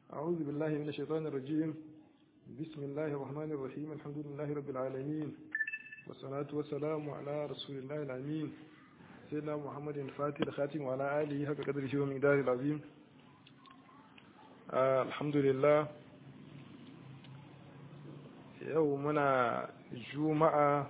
أعوذ بالله من الشيطان الرجيم بسم الله الرحمن الرحيم الحمد لله رب العالمين والصلاة والسلام على رسول الله الأمين سيدنا محمد الفاتح الخاتم وعلى آله حق قدره ومقداره العظيم آه الحمد لله يومنا جمعة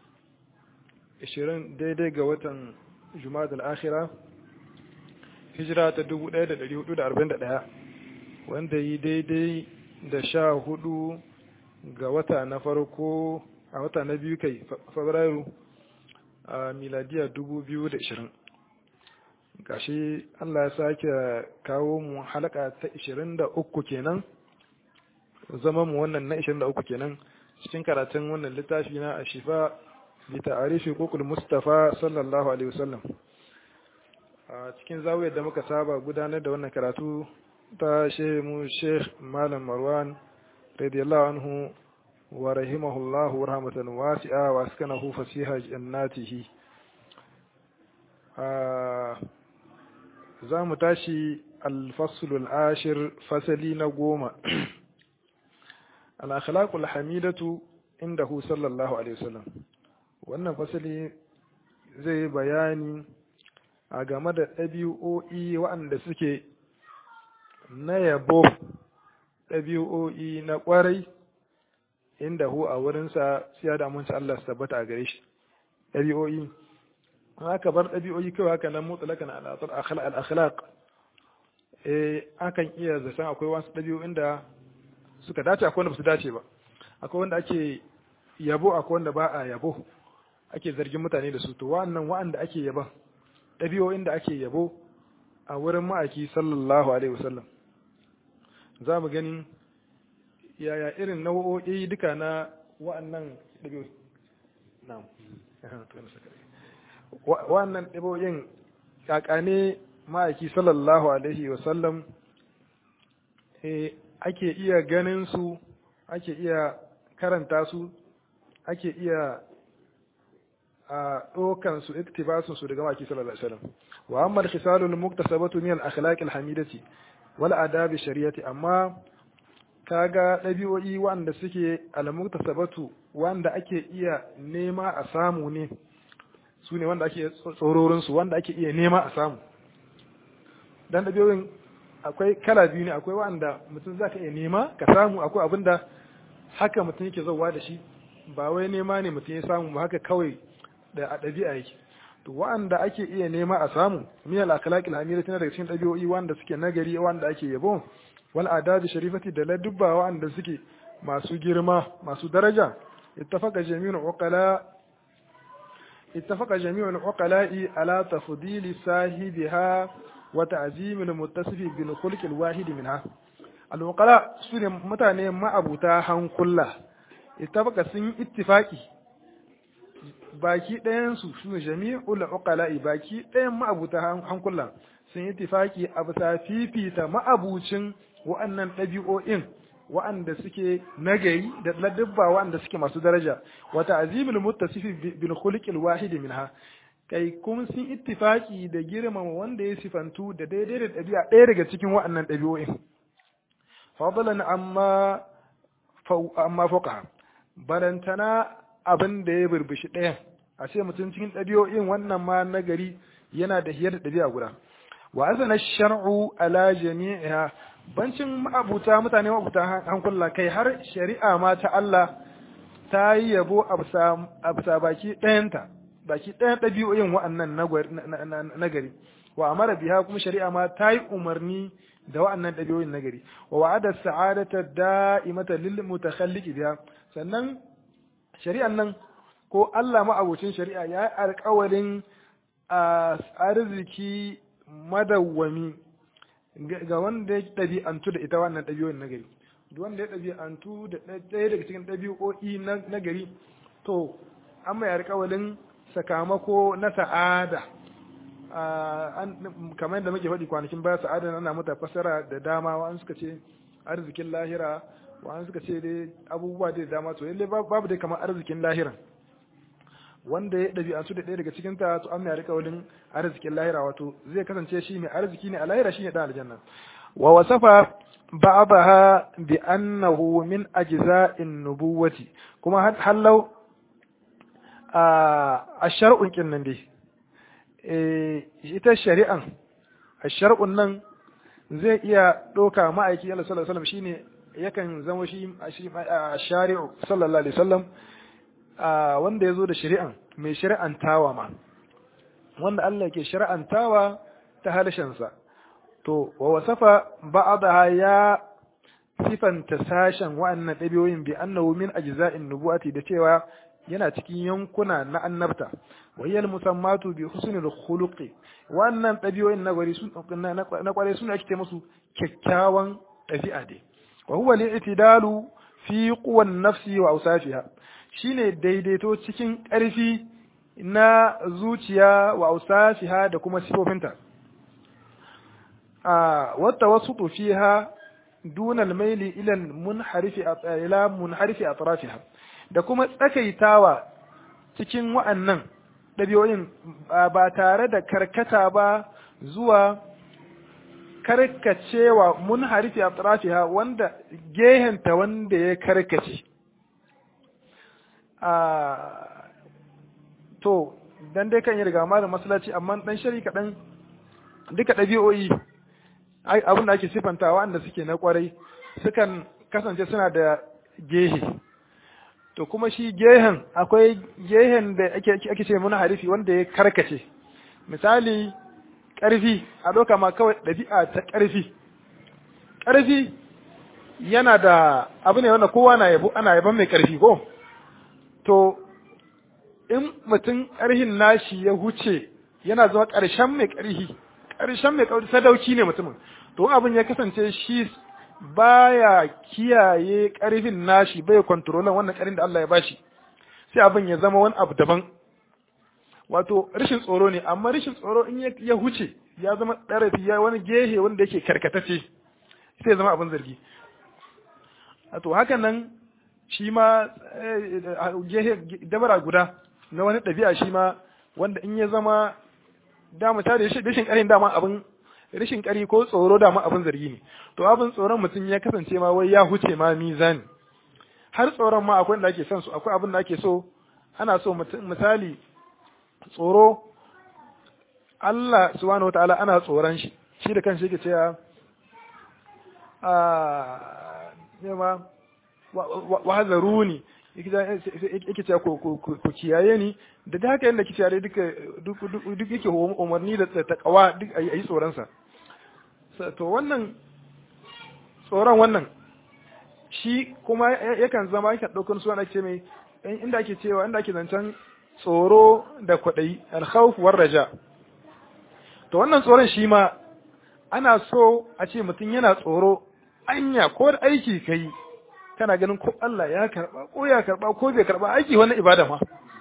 20 daidai ga watan Jumada al-Akhira hijira ta 1441 wanda yi daidai da sha hudu ga wata na farko a wata na biyu kai fabrairu a miladiya 2020 gashi Allah ya sake kawo mu halaka ta 23 kenan zama mu wannan na 23 kenan cikin karatun wannan littafi na ashifa bi ta'arifi kokul mustafa sallallahu alaihi wasallam a cikin zawiyar da muka saba gudanar da wannan karatu ta mu sheikh malam marwan radiyallahu anhu wa rahimahullahu rahmatan wasi'a wa askanahu fasiha jannatihi za mu tashi alfaslul ashir fasali na goma al-akhlaqul hamidatu indahu sallallahu alaihi wasallam wannan fasali zai bayani a game da ɗabi'o'i waɗanda suke na yabo ɗabi'o'i na ƙwarai inda hu a wurinsa siya da amince Allah su tabbata a gare shi ɗabi'o'i haka bar ɗabi'o'i kawai haka nan mutsalakan al-akhlaq eh akan iya zaton akwai wasu ɗabi'o'in da suka dace akwai wanda ba su dace ba akwai wanda ake yabo akwai wanda ba a yabo ake zargin mutane da su to wa'annan wa'anda ake yaba ɗabi'o'in da ake yabo a wurin ma'aiki sallallahu alaihi wasallam za mu gani yaya irin nau'o'i duka na wa'annan ɗabi'o'i na'am wa'annan ɗabi'o'in kakane ma'aiki sallallahu alaihi wasallam ake iya ganin su ake iya karanta su ake iya a ɗaukan su iktibasun su daga maki sallallahu alaihi wasallam wa amma al-khisalul muktasabatu min al-akhlaq al-hamidati wal adab shari'ati amma kaga ɗabi'o'i wanda suke al-muktasabatu wanda ake iya nema a samu ne su ne wanda ake tsororin su wanda ake iya nema a samu dan ɗabi'o'in akwai kala biyu ne akwai wanda mutum zaka iya nema ka samu akwai abinda haka mutum yake zauwa da shi ba wai nema ne mutum ya samu ba haka kawai da a ɗabi'a yake to wa'anda ake iya nema a samu min al akhlaqil hamida tana daga cikin ɗabi'o'i wanda suke nagari wanda ake yabo wal adabi sharifati da ladubba wa'anda suke masu girma masu daraja ittafaqa jami'ul uqala ittafaqa jami'ul uqala'i ala tafdili sahibiha wa ta'zimil muttasifi bil khulqil wahid minha al uqala sune mutane ma'abuta hankulla ittafaqa sun ittifaqi baki ɗayansu su ne jami'ul uqala'i baki ɗayan ma'abuta hankula sun yi tifaki a bisa fifita ma'abucin wa'annan ɗabi'o'in wa'anda suke nagari da ladabba wa'anda suke masu daraja wata azimul muttasifi bil khuluqil wahid minha kai kuma sun ittifaki da girmama wanda ya sifantu da daidai da ɗabi'a ɗaya daga cikin wa'annan ɗabi'o'in fadlan amma amma fuqaha barantana abin da ya burbushi ɗayan a ce mutum cikin ɗabi'o'in wannan ma nagari yana da hiyar da ɗabi'a guda wa azana shar'u ala jami'iha bancin ma'abuta mutane ma'abuta hankula kai har shari'a ma ta Allah ta yi yabo a bisa baki ɗayanta baki ɗayan ɗabi'o'in wa'annan nagari wa amara biha kuma shari'a ma ta yi umarni da wa'annan ɗabi'o'in nagari wa wa'ada sa'adata da'imata lil mutakhalliqi biha sannan shari'an nan ko Allah ma'abocin shari'a ya yi alkawarin arziki madawwami ga wanda ya ɗabi'antu da ita wannan ɗabi'o'in na gari duk wanda ya ɗabi'antu da ɗaya daga cikin ɗabi'o'i na gari to an mai alkawarin sakamako na sa'ada kamar yadda muke faɗi kwanakin baya sa'ada ana mata fasara da dama wa'an suka ce arzikin lahira wa'an suka ce dai abubuwa da dama to lalle babu dai kamar arzikin lahira wanda ya ɗabi'antu da ɗaya daga cikin ta to an mai alƙawarin arzikin lahira wato zai kasance shi mai arziki ne a lahira shi ne ɗan aljanna wa wasafa ba'daha bi annahu min ajza'in nubuwati kuma hallau a shar'un kin nan dai ita shari'an a shar'un nan zai iya ɗauka ma'aiki Allah sallallahu alaihi wasallam shine yakan zama shi a shari'u sallallahu alaihi wasallam wanda ya zo da shari'an mai shari'antawa ma wanda Allah ke shari'antawa ta harshensa to wa wasafa ba'daha ya sifanta sashen wa'annan ɗabi'oyin bi annahu min ajza'in nubuwati da cewa yana cikin yankuna na annabta wayyal musammatu bi husnil khuluqi wannan ɗabi'oyin na gwari sun na kware suna ake musu kyakkyawan ɗabi'a dai wa huwa li'tidalu fi quwan nafsi wa awsafiha shine daidaito cikin ƙarfi na zuciya wa awsafiha da kuma sifofinta a wata wasu fiha duna al-maili ila al-munharifi ila munharifi atrafiha da kuma tsakaitawa cikin wa'annan ɗabi'o'in ba tare da karkata ba zuwa karkacewa mun harifi a tsarafiha wanda gehenta wanda ya karkace. To, dan dai kan yi riga da masalaci amma ɗan shari kaɗan duka ɗabi'o'i abin da ake siffanta wanda suke na ƙwarai sukan kasance suna da gehe. to kuma shi gehen akwai gehen da ake ce muna harifi wanda ya karkace misali ƙarfi a ɗauka ma kawai ɗabi'a ta ƙarfi ƙarfi yana da abu ne wanda kowa na yabo ana yaban mai ƙarfi ko to in mutum ƙarhin nashi ya huce yana zama ƙarshen mai ƙarfi ƙarshen mai ƙarfi sadauki ne mutumin to abin ya kasance shi baya kiyaye ƙarfin nashi bai kontrolan wannan ƙarfin da Allah ya bashi sai abin ya zama wani abu daban wato rashin tsoro ne amma rashin tsoro in ya huce ya zama ɗarafi ya wani gehe wanda yake karkatace sai ya zama abin zargi to hakan nan shi ma gehe dabara guda na wani ɗabi'a shi ma wanda in ya zama dama ta da rashin ƙarfin dama abin rashin ƙari ko tsoro dama abin zargi ne to abin tsoron mutum ya kasance ma wai ya huce ma mizani har tsoron ma akwai da ake son su akwai abin da ake so ana so misali tsoro Allah subhanahu wataala ana tsoron shi shi da kanshi yake cewa a nema wa hazaruni yake cewa ku kiyaye ni da da haka yadda kici yare duka duk yake umarni da takawa duk a yi tsoronsa to wannan tsoron wannan shi kuma yakan zama yakan ɗaukar suna ake mai inda ake cewa inda ake zancen tsoro da kwaɗayi alkhawf war raja to wannan tsoron shi ma ana so a ce mutum yana tsoro anya ko da aiki kai kana ganin ko Allah ya karba ko ya karba ko bai karba aiki wani ibada ma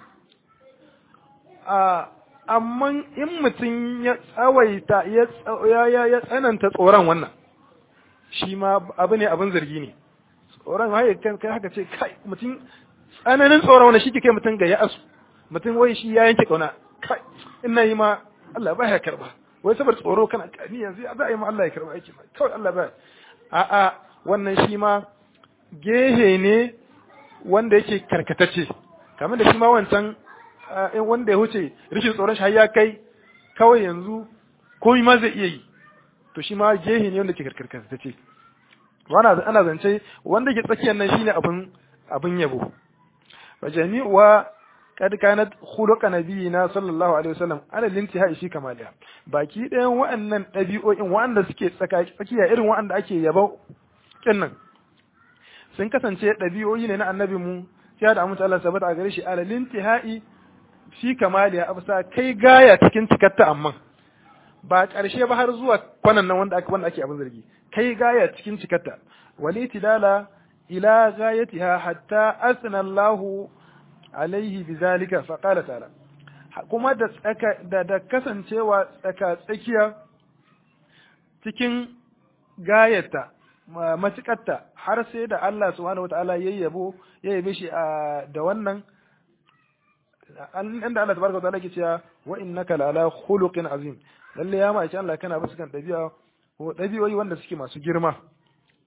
a amma in mutum ya tsawaita ya ya tsananta tsoron wannan shi ma abu ne abin zargi ne tsoron haye kai haka ce kai mutum tsananin tsoron wannan shi ke kai mutum ga ya asu mutum wai shi ya yanke kauna kai ina yi ma Allah ba ya karba wai saboda tsoro kana ni yanzu za a yi ma Allah ya karba aiki kawai Allah ba a a wannan shi ma gehe ne wanda yake karkatacce kamar da shi ma wancan wanda ya huce rishin tsoron shi ya kai kawai yanzu komai ma zai iya yi to shi ma gehe ne wanda ke karkatacce wana ana zance wanda ke tsakiyar nan shine abin abin yabo fa jami'uwa kad kanat khuluqa nabiyina sallallahu alaihi wasallam ala lintihai shi kamaliya baki ɗayan wa'annan ɗabi'o'in wa'anda suke tsakiya irin wa'anda ake yabo kinnan sun kasance ɗabi'o'i ne na annabi mu sai da amince Allah sabata a gare shi ala lintihai shi kamaliya absa kai gaya cikin cikatta amma ba ƙarshe ba har zuwa kwanan nan wanda ake wanda ake abin zargi kai gaya cikin cikatta wali tidala ila gayatiha hatta asna Allahu alaihi bizalika fa qala ta'ala kuma da tsaka da, da kasancewa tsaka tsakiya cikin gayata matukatta har sai da Allah subhanahu wataala yayyabo yayyabe shi da wannan inda Allah tabaraka wataala yake cewa wa innaka la ala khuluqin azim lalle ya ma'aikin Allah kana bisa kan dabi'a ko dabi'o'i wanda suke masu girma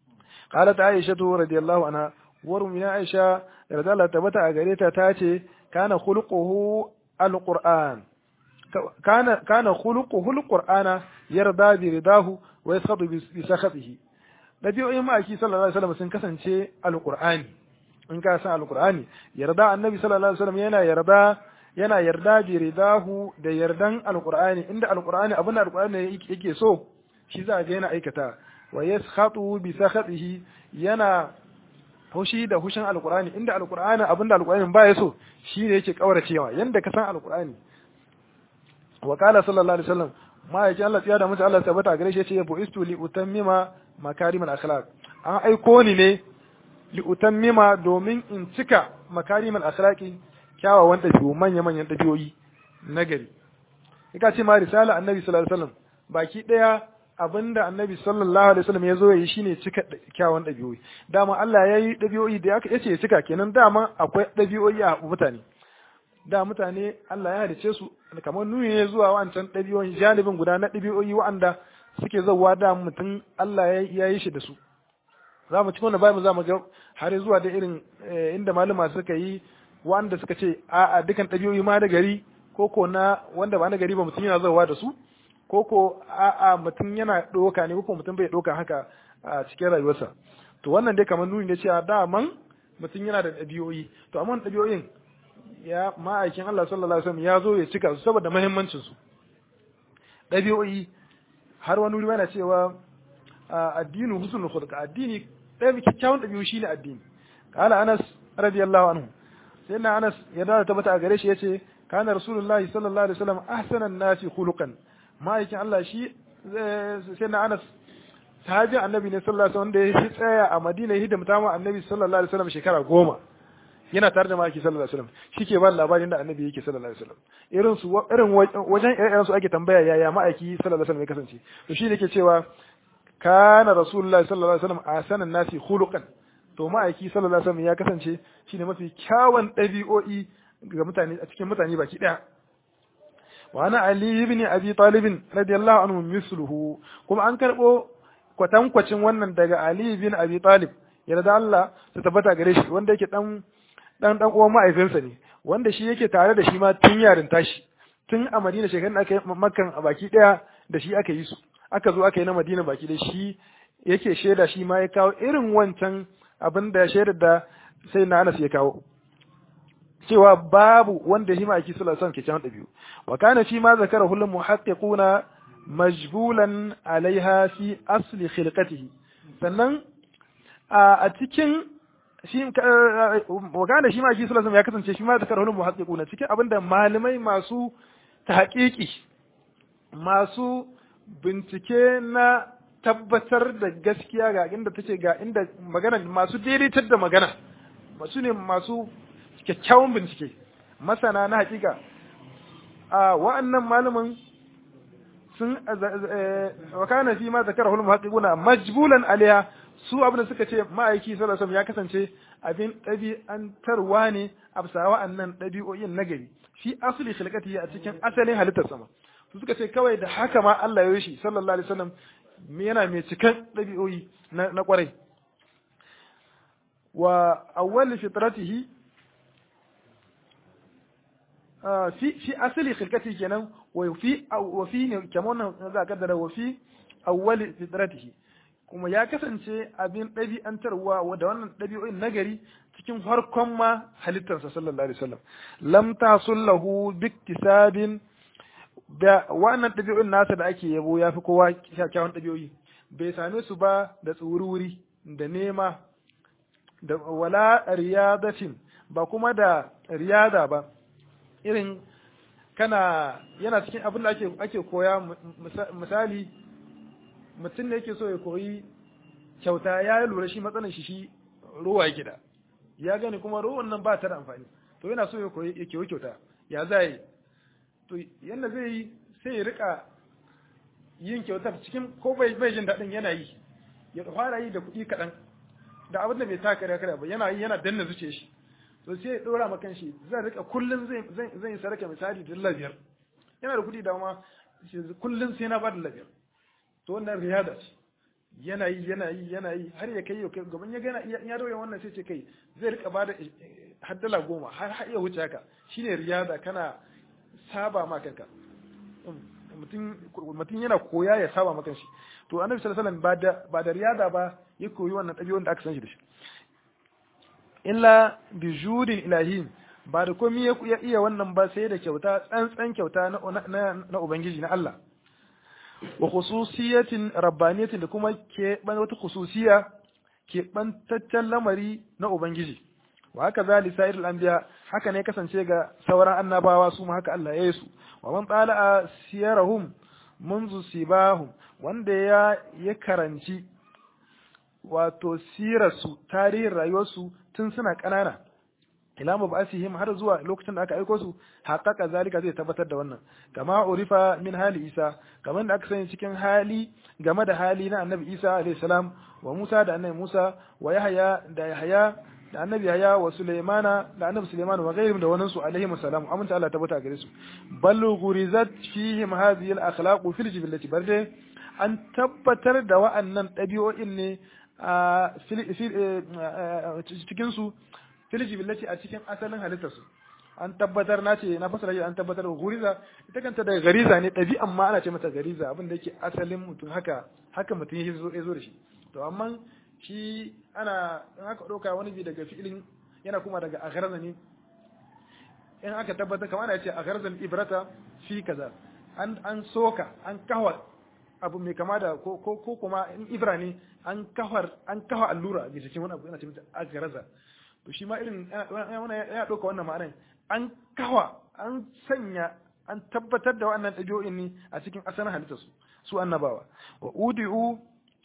qalat aisha radiyallahu anha warum ya aisha yarda Allah tabbata a gare ta tace kana khuluquhu alquran kana kana khuluquhu alqur'ana yarda bi ridahu wa yaskhatu bi sakhatihi dabi'o'in ma'aiki sallallahu alaihi wasallam sun kasance alqur'ani in ka san alqur'ani yarda annabi sallallahu alaihi wasallam yana yarda yana yarda bi ridahu da yardan alqur'ani inda alqur'ani abin da alqur'ani yake so shi za ga yana aikata wa yaskhatu bi sakhatihi yana hushi da hushin alqur'ani inda alqur'ani abin da alqur'ani ba ya so shi ne yake kauracewa yanda ka san alqur'ani wa qala sallallahu alaihi wasallam ma yake Allah ya da mutu Allah tabbata gare shi yace bu istu li utammima makarimal akhlaq an aiko ni ne li utammima domin in cika makarimal akhlaqi kyawawan dabi'u manya manyan dabi'o'i nagari kika ce ma risala annabi sallallahu alaihi wasallam baki daya abinda annabi sallallahu alaihi wasallam ya zo yi shine cika kyawawan dabi'o'i dama Allah ya yi dabi'o'i da aka yace cika kenan dama akwai dabi'o'i a mutane da mutane Allah ya halice su kamar nuni ne zuwa wancan ɗabi'o'i janibin guda na ɗabi'o'i wa'anda suke zauwa da mutum Allah ya yi shi da su za mu ci wannan bayan za mu ga har zuwa da irin inda malama suka yi wa'anda suka ce a'a dukan ɗabi'o'i ma da gari ko ko na wanda ba na gari ba mutum yana zauwa da su ko ko a'a mutum yana ɗoka ne ko mutum bai ɗoka haka a cikin rayuwarsa to wannan dai kamar nuni ne cewa daman mutum yana da ɗabi'o'i to amma ɗabi'o'in ya ma'aikin Allah sallallahu alaihi wasallam ya zo ya cika su saboda muhimmancin su ɗabi'o'i har wani wuri yana cewa addinu husnul khuluq addini ɗaya kyakkyawan ɗabi'u shine addini qala Anas radiyallahu anhu sai na Anas ya da tabbata a gare shi yace kana rasulullahi sallallahu alaihi wasallam ahsanan nasi khuluqan ma'aikin Allah shi sai na Anas sahabi annabi ne sallallahu alaihi wasallam da ya tsaya a Madina ya hidimta ma annabi sallallahu alaihi wasallam shekara goma yana tare da maki sallallahu alaihi wasallam shike ba labarin da annabi yake sallallahu alaihi wasallam irin su irin wajen irin su ake tambaya yaya ma'aiki sallallahu alaihi wasallam ya kasance to shi yake cewa kana rasulullahi sallallahu alaihi wasallam asanan nasi khuluqan to ma'aiki sallallahu alaihi wasallam ya kasance shine mafi kyawun dabi'o'i ga mutane a cikin mutane baki daya wa ana ali ibn abi talib radiyallahu anhu misluhu kuma an karbo kwatankwacin wannan daga ali ibn abi talib yarda Allah ta tabbata gare shi wanda yake dan dan dan uwan ma'aifinsa ne wanda shi yake tare da shi ma tun yarin tashi tun a Madina shekarun da aka yi makkan a baki daya da shi aka yi su aka zo aka yi na Madina baki da shi yake shaida shi ma ya kawo irin wancan abin da shaidar da sai na Anas ya kawo cewa babu wanda shi ma'aiki sallallahu alaihi wasallam ke cewa dabi'u wa kana fi ma zakara hulul muhaqqiquna majbulan alaiha fi asli khilqatihi sannan a cikin shi magana shi ma shi sallallahu ya kasance shi ma da karhulun muhaqqiquna cikin abinda malamai masu tahqiqi masu bincike na tabbatar da gaskiya ga inda take ga inda magana masu daidaitar da magana masu ne masu kyakkyawan bincike masana na hakika a wa'annan malaman sun wa kana fi ma zakara hulul muhaqqiquna majbulan alaiha su abin da suka ce ma'aiki sallallahu alaihi ya kasance abin ɗabi'antarwa ne a bisa wa'annan ɗabi'o'in nagari shi asali khilqati a cikin asalin halittar sama su suka ce kawai da haka ma Allah ya yi shi sallallahu alaihi wasallam yana mai cikan ɗabi'o'i na kwarai wa awwal fitratihi fi fi asali khilqati kenan wa fi wa fi ne kamar za ka kaddara wa fi awwal fitratihi kuma ya kasance abin ɗabi'antarwa da wannan ɗabi'o'in nagari cikin farkon ma halittarsa sallallahu alaihi wasallam lam tasullahu biktisabin da wannan ɗabi'o'in nasa da ake yabo ya fi kowa kyakkyawan ɗabi'o'i bai same su ba da tsururi da nema da wala riyadatin ba kuma da riyada ba irin kana yana cikin abin da ake ake koya misali mutum ne yake so ya koyi kyauta ya lura shi matsalar shi shi ruwa yake da ya gani kuma ruwan nan ba ta da amfani to yana so ya koyi ya koyi kyauta ya za yi to yanda zai yi sai ya rika yin kyautar cikin ko bai bai jin daɗin yana yi ya fara yi da kuɗi kaɗan da abin da bai ta kare kare ba yana yi yana danna zuce shi to sai ya ɗora ma kanshi zan rika kullum zai zan yi sarka misali da biyar yana da kuɗi da ma kullum sai na ba da biyar to wannan riyada ce yana yi yana yi yana yi har ya kai gaban ya gana ya daure wannan sai ce kai zai rika bada har dala goma har har iya wuce haka shine riyada kana saba ma kanka mutum yana koya ya saba ma kanshi to annabi sallallahu alaihi wasallam ba da ba da riyada ba ya koyi wannan ɗabi'un da aka san shi da shi illa bi judin ilahi ba da komai ya iya wannan ba sai da kyauta tsantsan kyauta na na ubangiji na Allah wa khususiyatin rabbaniyatin da kuma ke ban wata khususiya ke bantaccen lamari na ubangiji wa haka zali sa'irul anbiya haka ne kasance ga sauran annabawa su ma haka Allah ya yi su wa man tsala siyarahum munzu sibahum wanda ya ya karanci wato sirarsu tarihin rayuwarsu tun suna ƙanana ila mabasihim har zuwa lokacin da aka aiko su haƙaƙa zalika zai tabbatar da wannan kama urifa min hali isa kamar da aka sani cikin hali game da hali na annabi isa alayhi salam wa musa da annabi musa wa yahya da yahya da annabi yahya wa sulaimana da annabi sulaiman wa ghayrihim da wannan su alaihi salam aminta Allah tabbata gare su bal ghurizat fihim hadhihi al akhlaq fil jibillati barde an tabbatar da wa'annan ɗabi'o'in ne a cikin su filiji billati a cikin asalin halittarsu an tabbatar na ce na fasara shi an tabbatar da guriza ita kanta daga gariza ne ɗabi'an ma ana ce mata gariza abin da yake asalin mutum haka haka mutum ya zo ya zo da shi to amma shi ana in aka ɗauka wani bi daga fi'ilin yana kuma daga agharza ne in aka tabbatar kamar ana ce agharzal ibrata fi kaza an an soka an kawa abu mai kama da ko ko kuma in ibra ne an kawar an kawa allura a jikin wani abu yana ce mata agharza to shi ma irin ya ɗauka wannan ma'anar an kawa an sanya an tabbatar da wannan ɗabi'o'in ne a cikin asalin halittarsu su annabawa wa udi'u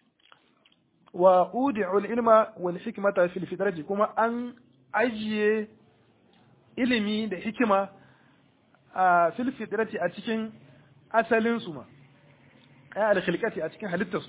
wa udi'u al-ilma wal hikmata fil fitrati kuma an ajiye ilimi da hikima a fil fitrati a cikin asalin su ma ay al-khilqati a cikin halittarsu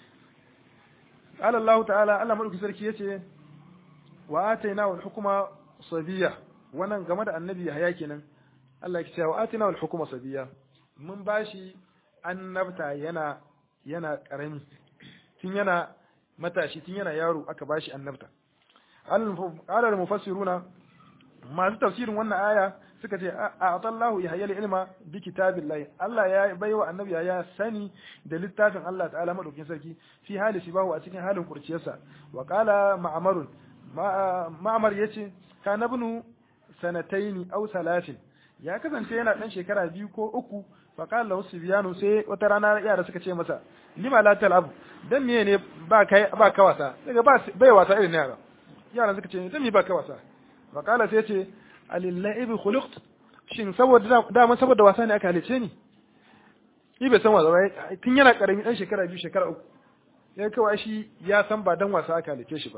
قال الله تعالى الله ملك sarki yace wa ataina wal hukuma sabiya wannan game da annabi haya kenan Allah ya ce wa ataina wal hukuma sabiya mun bashi annabta yana yana karami tun yana matashi tun yana yaro aka bashi annabta qala al mufassiruna masu tafsirin wannan aya suka ce a atallahu ya hayyal ilma bi kitabillahi Allah ya baiwa annabi ya sani da littafin Allah ta'ala madaukin sarki fi hali sibahu a cikin halin kurciyarsa wa qala ma'marun ma'amar ya ce ka na binu sanataini au salatin ya kasance yana ɗan shekara biyu ko uku faƙal lahu sibiyanu sai wata rana yara suka ce masa lima la tal'abu dan miye ne ba kai ba ka wasa daga ba bai wasa irin yara yara suka ce dan me ba ka wasa faƙala sai ce alillahi khuliqt shin saboda dama saboda wasa ne aka halice ni ni bai san wasa ba tun yana karami dan shekara biyu shekara uku ya kawai shi ya san ba dan wasa aka halice shi ba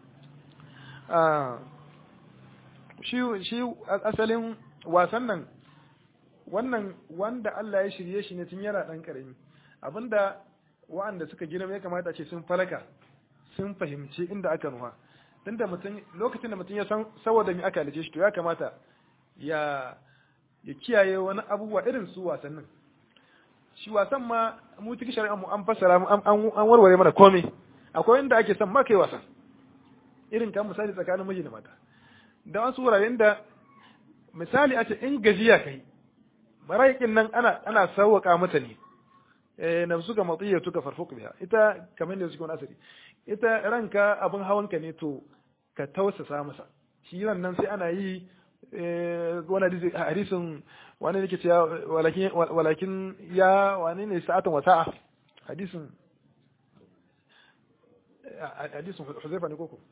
shi shi asalin wasan nan wannan wanda Allah ya shirye shi ne tun yana dan karami abinda wa'anda suka girma ya kamata ce sun falaka sun fahimci inda aka nuha tunda mutum lokacin da mutum ya san saboda me aka halice shi to ya kamata ya ya kiyaye wani abubuwa irin su wasannin shi wasan ma mu cikin shari'a mu an fassara mu an warware mana komai akwai inda ake son ma kai wasan irin kan misali tsakanin miji da mata da wasu wuraren da misali a ce in gajiya kai mara'ikin nan ana ana sauwaka mata ne eh nafsu ga matiyya tuka farfuq biha ita kamar da suke wani asiri ita ranka abin hawanka ne to ka tausasa masa shi ran nan sai ana yi wani hadisin wani ne ke cewa walakin walakin ya wani ne sa'atan wa sa'a hadisin hadisin Huzaifa ne koko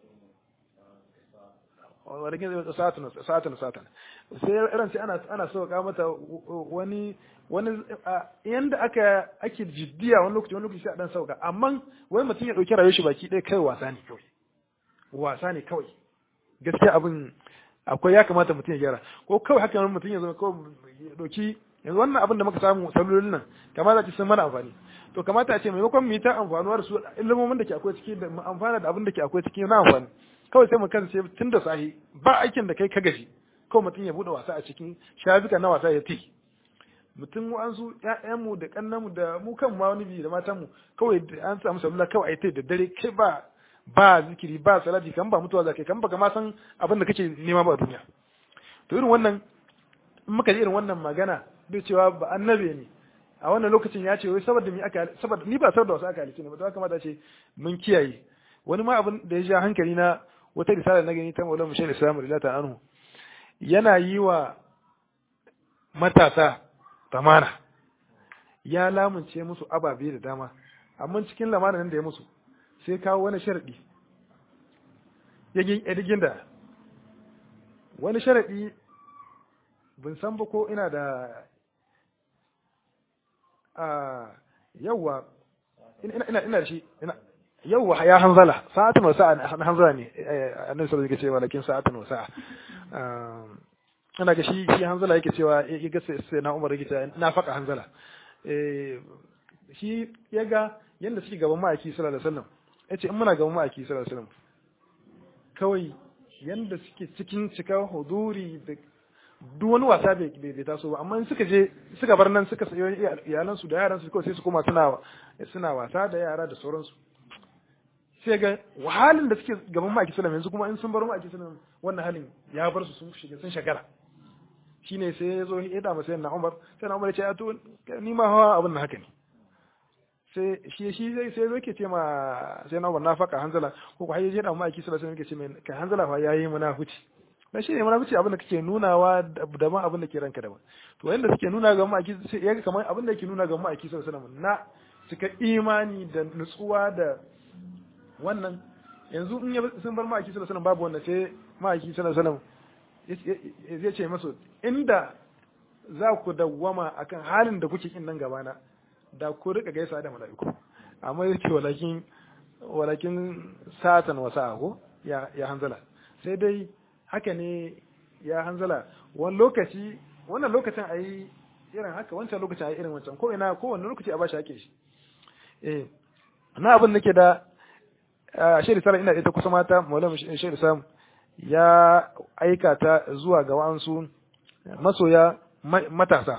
walakin sa'atan sa'atan sa'atan sai irin sai ana ana sauka mata wani wani yanda aka ake jiddiya wani lokaci wani lokaci sai a dan sauka amma wai mutum ya dauki rayuwar shi baki ɗaya kai wasa ne kawai wasa ne kawai gaskiya abin akwai ya kamata mutum ya gyara ko kawai haka nan mutum ya zama kawai ya dauki yanzu wannan abin da muka samu salolin nan kamata ce sun mana amfani to kamata a ce maimakon mu yi ta amfanuwar su ilimomin da ke akwai ciki da mu amfana da abin da ke akwai ciki na amfani kawai sai mu kasance tun da sahi ba aikin da kai ka gaji kawai mutum ya bude wasa a cikin shafuka na wasa ya ti mutum wa'ansu ƴaƴanmu da ƙannanmu da mu kan ma wani biyu da matanmu kawai an samu salula kawai ai ta da dare kai ba ba zikiri ba salati kan ba mutuwa zakai kan baka ma san abin da kake nema ba a duniya to irin wannan in muka ji irin wannan magana bai cewa ba annabe ne a wannan lokacin ya ce wai saboda mi aka saboda ni ba saboda wasu aka halice ne ba to kamata ce mun kiyaye wani ma abin da ya ja hankali na wata risala na gani ta Maulana Mushayr Islam radiyallahu anhu yana yi wa matasa tamana ya lamunce musu ababe da dama amma cikin lamarin da ya musu sai kawo wani sharadi yagin edigin da wani sharadi bin san ba ko ina da a yawwa ina ina ina da shi ina yawwa ya hanzala sa'atun wa sa'a hanzala ne annabi sallallahu alaihi wasallam cewa lakin sa'atun wa sa'a ina ga shi shi hanzala yake cewa ya ga sai na Umar yake cewa na faka hanzala eh shi ya ga yanda suke gaban ma'aiki sallallahu alaihi wasallam yace in muna gaban ma'aiki sallallahu alaihi wasallam kawai yanda suke cikin cika huduri da duk wani wasa bai bai taso ba amma in suka je suka bar nan suka sayo iyalan su da yaran su kawai sai su koma suna suna wasa da yara da sauransu sai ga wahalin da suke gaban ma'aiki sallallahu yanzu kuma in sun bar ma'aiki sallallahu wannan halin ya bar su sun shiga sun shagara shine sai ya zo ya da masa na Umar sai na Umar ya ce a to ni ma hawa abin nan haka ne sai shi shi sai sai zo ke ce ma sai na Umar na faka hanzala ko ko hayyaje da ma'aiki sallallahu alaihi wasallam yake ce mai ka hanzala fa yayi munafici dan shi ne munafici abin da kake nunawa da ma abin da ke ranka daban to yanda suke nuna ga ma'aiki sai ya kamar abin da yake nuna ga ma'aiki sallallahu alaihi wasallam na cika imani da nutsuwa da wannan yanzu in sun bar ma'aiki sallallahu alaihi wasallam babu wannan sai ma'aiki sallallahu alaihi wasallam zai ce masu inda za ku dawwama akan halin da kuke kin nan gabana da ku rika gaisa da mala'iku amma yake walakin walakin satan wa sa'a ko ya ya hanzala sai dai haka ne ya hanzala wani lokaci wannan lokacin ayi irin haka wancan lokacin ayi irin wancan ko ina ko wani lokaci a bashi hake shi eh na abin nake da shiri sara ina ita kusa mata maulana shiri sam ya aika ta zuwa ga wa'ansu masoya matasa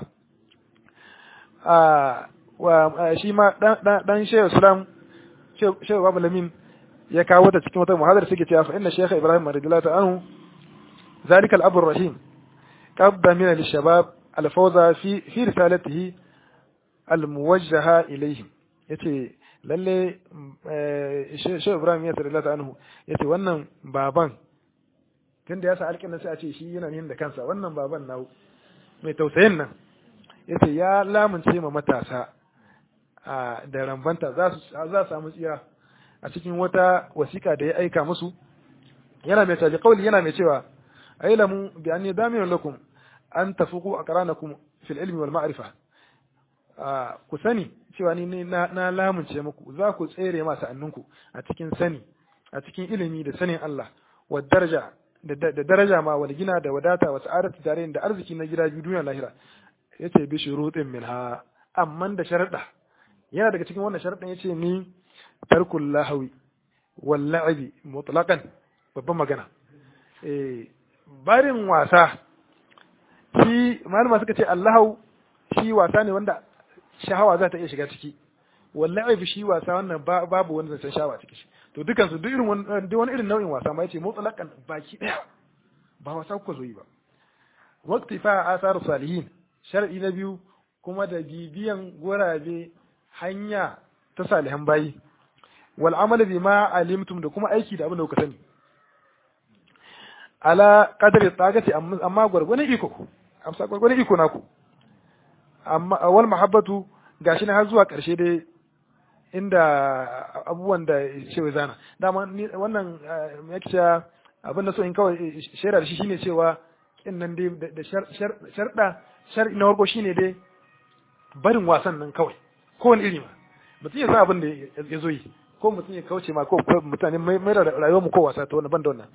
shi ma dan shehu islam shehu babu lamin ya kawo ta cikin wata muhadar suke cewa fa inna shekha ibrahim radiyallahu ta'ala anhu zalika al-abu rahim qabda min al-shabab al-fawza fi fi risalatihi al-muwajjaha ilayhim yace lalle shehu ibrahim ya radiyallahu anhu yace wannan baban tunda ya sa alƙin sai a ce shi yana yin da kansa wannan baban na mai tausayin nan yace ya lamunce ma matasa da rambanta za su za samu tsira a cikin wata wasiƙa da ya aika musu yana mai taji kauli yana mai cewa ailamu bi anni daminun lakum an tafuqu aqranakum fil ilmi wal ma'rifa ku sani cewa ni na lamunce muku za ku tsere ma sa'anninku a cikin sani a cikin ilimi da sanin Allah wa daraja da daraja ma wal gina da wadata wa sa'adatu tare da arziki na gida biyu duniya lahira yace bi shurutin minha amman da sharuɗa yana daga cikin wannan sharuɗin yace ni tarkul lahawi wal la'ibi mutlaqan babban magana eh barin wasa shi malama suka ce allahu shi wasa ne wanda shahawa za ta iya shiga ciki wal la'ib shi wasa wannan babu wani zancen shahawa ciki to dukan su duk irin wani irin nau'in wasa ma yace mutlaqan baki daya ba wasa kuka zo yi ba waqti fa asaru salihin shar'i na biyu kuma da bibiyan gurabe hanya ta salihan bayi wal amal bima alimtum da kuma aiki da abin da kuka sani ala qadri tagati amma gwargwane iko amsa gwargwane iko naku amma wal mahabbatu gashi na har zuwa karshe dai inda abubuwan da cewa zana dama wannan yake cewa abin da so in kawai shaidar shi shine cewa kin nan dai da sharda shar'i na farko shine dai barin wasan nan kawai ko wani iri ma mutum ya san abin da ya zo yi ko mutum ya kauce ma ko mutane mai da rayuwar mu ko wasa ta wannan ban da wannan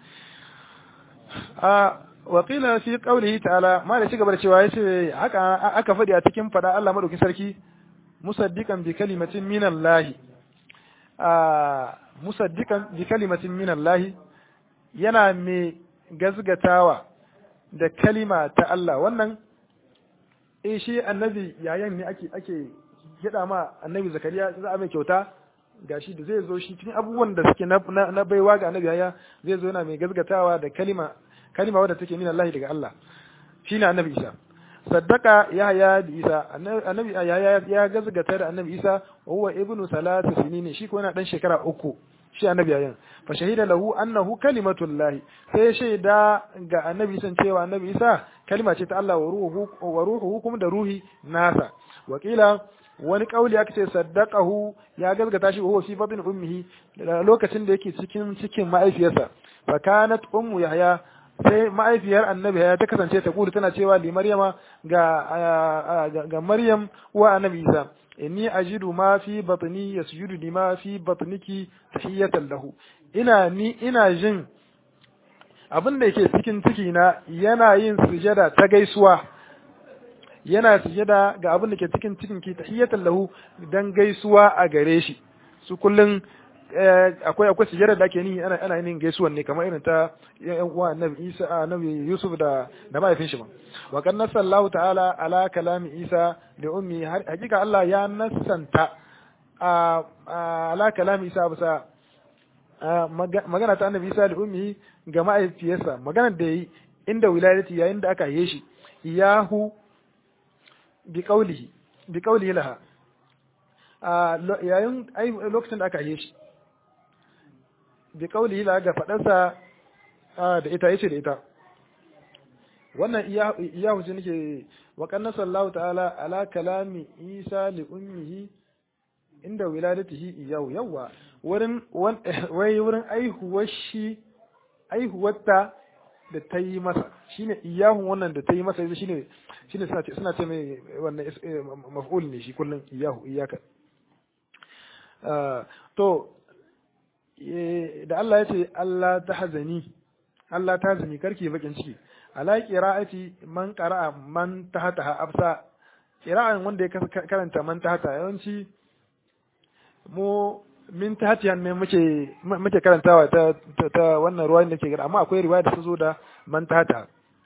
a wakila fi qawlihi ta'ala ma da cigaba da cewa yace haka aka fadi a cikin fada Allah madaukin sarki musaddiqan bi kalimatin min Allah a musaddiqan bi kalimatin min Allah yana mai gazgatawa da kalima ta Allah wannan eh shi annabi yayan ne ake ake gida ma annabi zakariya za a mai kyauta gashi da zai zo shi cikin abubuwan da suke na baiwa ga annabi yaya zai zo yana mai gazgatawa da kalima kalima wadda take min Allah daga Allah shine annabi Isa saddaka yahya da Isa annabi yahya ya gazgata da annabi Isa wa huwa ibnu salatu sinin shi ko yana dan shekara uku shi annabi yayin fa shahida lahu annahu kalimatullahi sai shaida ga annabi san cewa annabi Isa kalima ce ta Allah wa ruhu wa ruhu kuma da ruhi nasa wakila wani kauli aka ce saddaqahu ya gazgata shi huwa fi batn ummihi lokacin da yake cikin cikin ma'aifiyarsa fa kanat ummu yahya sai ma'aifiyar annabi ya ta kasance ta kulu tana cewa li maryama ga ga maryam wa annabi isa inni ajidu ma fi batni yasjudu lima fi batniki tahiyatan lahu ina ni ina jin abin da yake cikin ciki na yana yin sujada ta gaisuwa yana sujada ga abin da ke cikin cikin ki tahiyatan lahu dan gaisuwa a gare shi su kullun akwai akwai sujada da ake ni ana ana yin gaisuwan ne kamar irin ta yan uwa annabi Isa annabi Yusuf da da mahaifin shi ba wa kan nasallahu ta'ala ala kalami Isa da ummi hakika Allah ya nasanta ala kalami Isa bisa magana ta annabi Isa da ummi ga mahaifiyarsa magana da yi inda wilayati yayin da aka yi shi iyahu bi qawlihi bi qawlihi laha yayin lokacin da aka yi shi bi qawlihi laha ga fadarsa da ita yace da ita wannan iyahu shi nake wa kanna sallahu ta'ala ala kalami isa li ummihi inda wiladatihi iyahu yawa wurin wai wurin aihuwar shi aihuwarta da ta yi masa shine iyahun wannan da ta yi masa shine shine suna ce suna ce mai wannan maf'ul ne shi kullun iyahu iyaka to da Allah ya ce Allah ta hazani Allah ta hazani karki bakin ciki ala qira'ati man qara'a man tahta absa qira'an wanda ya karanta man tahta yawanci mu min tahtiyan ne muke muke karantawa ta ta wannan ruwa da ke gada amma akwai riwaya da ta zo da man tahta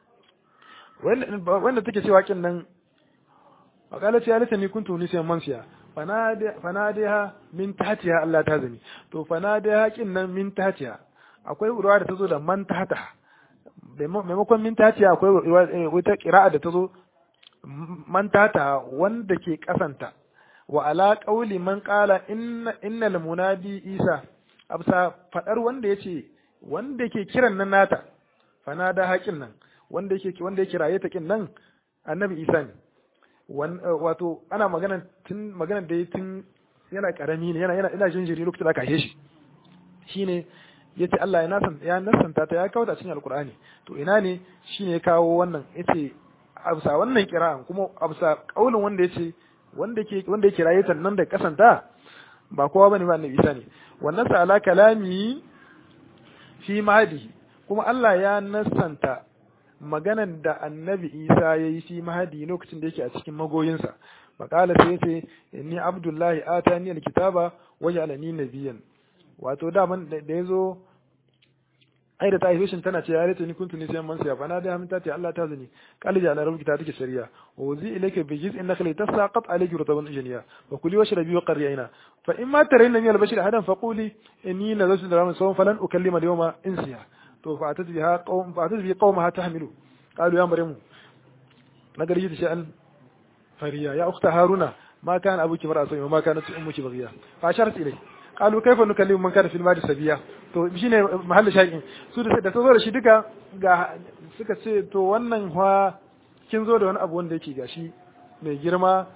wanda take cewa kin nan akala ce alita ni kuntu ni sai mansiya fanadiha min tahtiha Allah ta zani to fanadiha kin nan min tahtiha akwai ruwa da ta zo da man tahta maimakon min tahtiha akwai wata qira'a da ta zo man tahta wanda ke kasanta wa ala qauli man qala inna innal munadi isa absa fadar wanda yace wanda yake kiran nan nata fanada haƙin nan wanda yake wanda yake raye ta kin nan annabi isa ne wato ana magana tun magana da tun yana karami ne yana yana ina jinjiri lokacin da aka haife shi shine yace Allah ya nasan ya nasanta ta ya kawo ta cikin alqur'ani to ina ne shine ya kawo wannan yace absa wannan kira'an kuma absa kaulin wanda yace wanda ke wanda yake raye nan da kasanta ba kowa bane ba annabi Isa ne wannan sa ala kalami fi mahdi kuma Allah ya nasanta maganan da annabi Isa ya yi fi mahdi lokacin da yake a cikin magoyinsa makala sai yace inni abdullahi atani alkitaba wa ja'alani nabiyyan wato da man da yazo ai da tahishin tana ce ya rete ni kuntu ni sai man sai fa na da min tati Allah ta zani qali ja'ala rabbuka ta take shari'a wa uzi ilayka bi jiz'in nakhli tasaqat alayki rutaban janiya wa kuli washrabi wa qarri aina fa in ma tarayna min al-bashir hadan fa quli inni nazartu liraman sawm falan ukallima al-yawma insiya to fa atat biha qawm fa atat bi qawmaha tahmilu qalu ya maryamu nagari da sha'an fariya ya ukhta haruna ma kana abuki mar'a sai ma kanat ummuki baghiya fa asharat ilayhi qalu kaifa nukallimu man kana fil madi sabiya to shine mahallin shayin su da da zo da shi duka ga suka ce to wannan fa kin zo da wani abu wanda yake gashi mai girma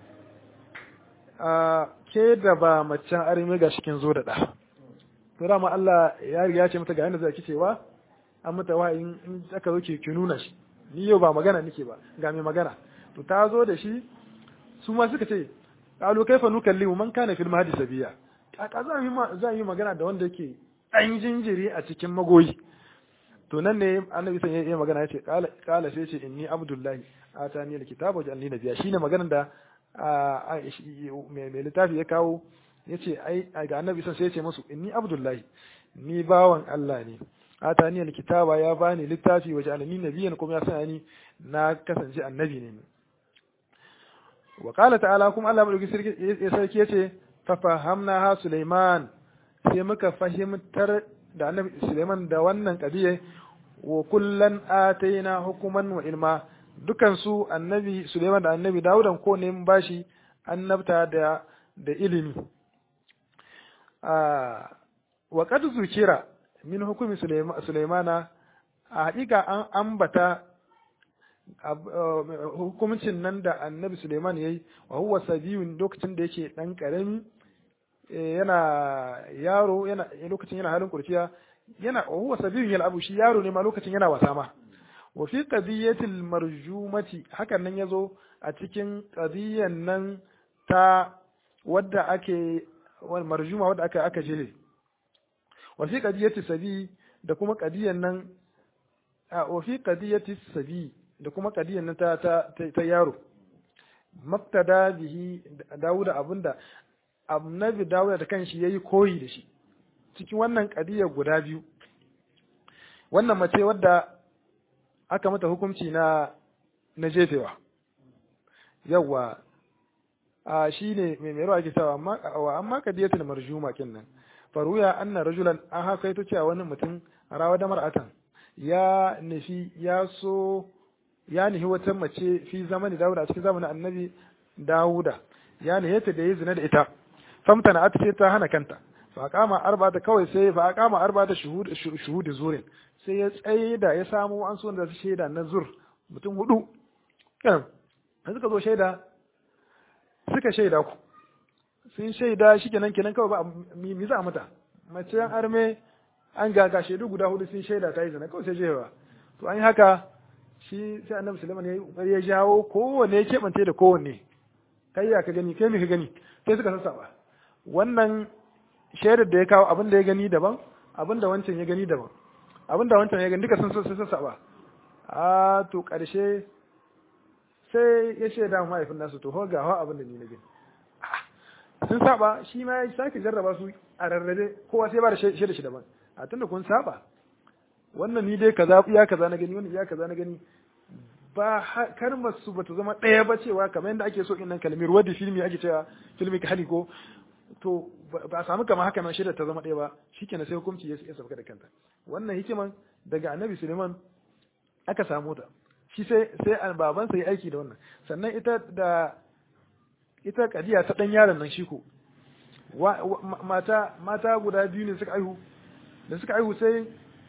a ke da ba macen arme gashi kin zo da da to dama Allah ya riga ya ce mata ga yanda zaki cewa an mata wahayin in aka zo ki nuna shi ni yau ba magana nake ba ga mai magana to ta zo da shi su ma suka ce qalu kaifa nukallimu man kana fil mahdi sabiya kaka za yi za yi magana da wanda yake ɗan jinjiri a cikin magoyi to nan ne annabi san yayi magana yace kala kala sai ce inni abdullahi atani alkitaba wa ja'alni nabiyya shine maganar da mai littafi ya kawo yace ai ga annabi san sai yace musu inni abdullahi ni bawan Allah ne atani alkitaba ya bani littafi wa ja'alni nabiyyan kuma ya sanya ni na kasance annabi ne wa qala ta'ala kuma Allah madauki sarki yace fa fahamna ha Sulaiman sai muka fahimtar da annabi Sulaiman da wannan kadiye wa kullan ataina hukuman wa ilma dukan su annabi Sulaiman da annabi Dawudan ko ne mun bashi annabta da da ilimi wa qad zukira min hukumi Sulaimana a hakika an ambata hukumcin nan da annabi Suleiman ya yi wa huwa sabiyun lokacin da yake ɗan ƙarami yana yaro yana lokacin yana halin kurciya yana wa huwa sabiyun yal abu shi yaro ne ma lokacin yana wasa ma wa fi qadiyatil marjumati hakan nan yazo a cikin qadiyan nan ta wadda ake wal marjuma wadda aka aka jire wa fi qadiyati sabi da kuma qadiyan nan wa fi qadiyati sabi da kuma kadiyan nan ta, ta, ta, yaro maftada bihi dawuda abinda annabi dawuda da kanshi yayi koyi da shi cikin wannan kadiyar guda biyu wannan mace wadda aka mata hukunci na na jefewa yawa a shine mai mai ake cewa amma wa amma kadiyatul marjuma kinnan faruya anna rajulan an haka ito cewa wani mutum rawa da mar'atan ya nufi ya so ya nihi wata mace fi zamani Dawuda a cikin zamanin annabi Dawuda ya nihi ta da yi zina da ita famta na ce ta hana kanta fa kama arba ta kawai sai fa kama arba ta shuhud zurin sai ya tsaye da ya samu an so da su shaida na zur mutum hudu kan suka zo shaida suka shaida ku sun shaida shi kenan kenan kawai ba mi za a mata mace an arme an gaga shaidu guda hudu sun shaida ta yi zina kawai sai jewa to an yi haka shi sai annabi Sulaiman ya yi kokari ya jawo kowanne ya keɓance da kowanne kai ya ka gani kai me ka gani sai suka sassaba wannan shaidar da ya kawo abin da ya gani daban abin da wancan ya gani daban abin da wancan ya gani duka sun sassaba a to ƙarshe sai ya shaida mahaifin nasu to ho ga abin da ni na gani sun saba shi ma ya sake jarraba su a rarrabe kowa sai ba da shaida shi daban a tunda kun saba wannan ni dai kaza ya kaza na gani wannan ya kaza na gani ba kalmar su bata zama ɗaya ba cewa kamar yadda ake so in nan kalmi ruwa da filmi ake cewa filmi ka hali ko to ba a samu kamar haka nan shaida ta zama ɗaya ba shikenan sai hukunci ya sauka da kanta wannan hikiman daga annabi suleiman aka samu ta shi sai sai babansa ya aiki da wannan sannan ita da ita kadiya ta dan yaron nan shi ko mata mata guda biyu ne suka aihu da suka aihu sai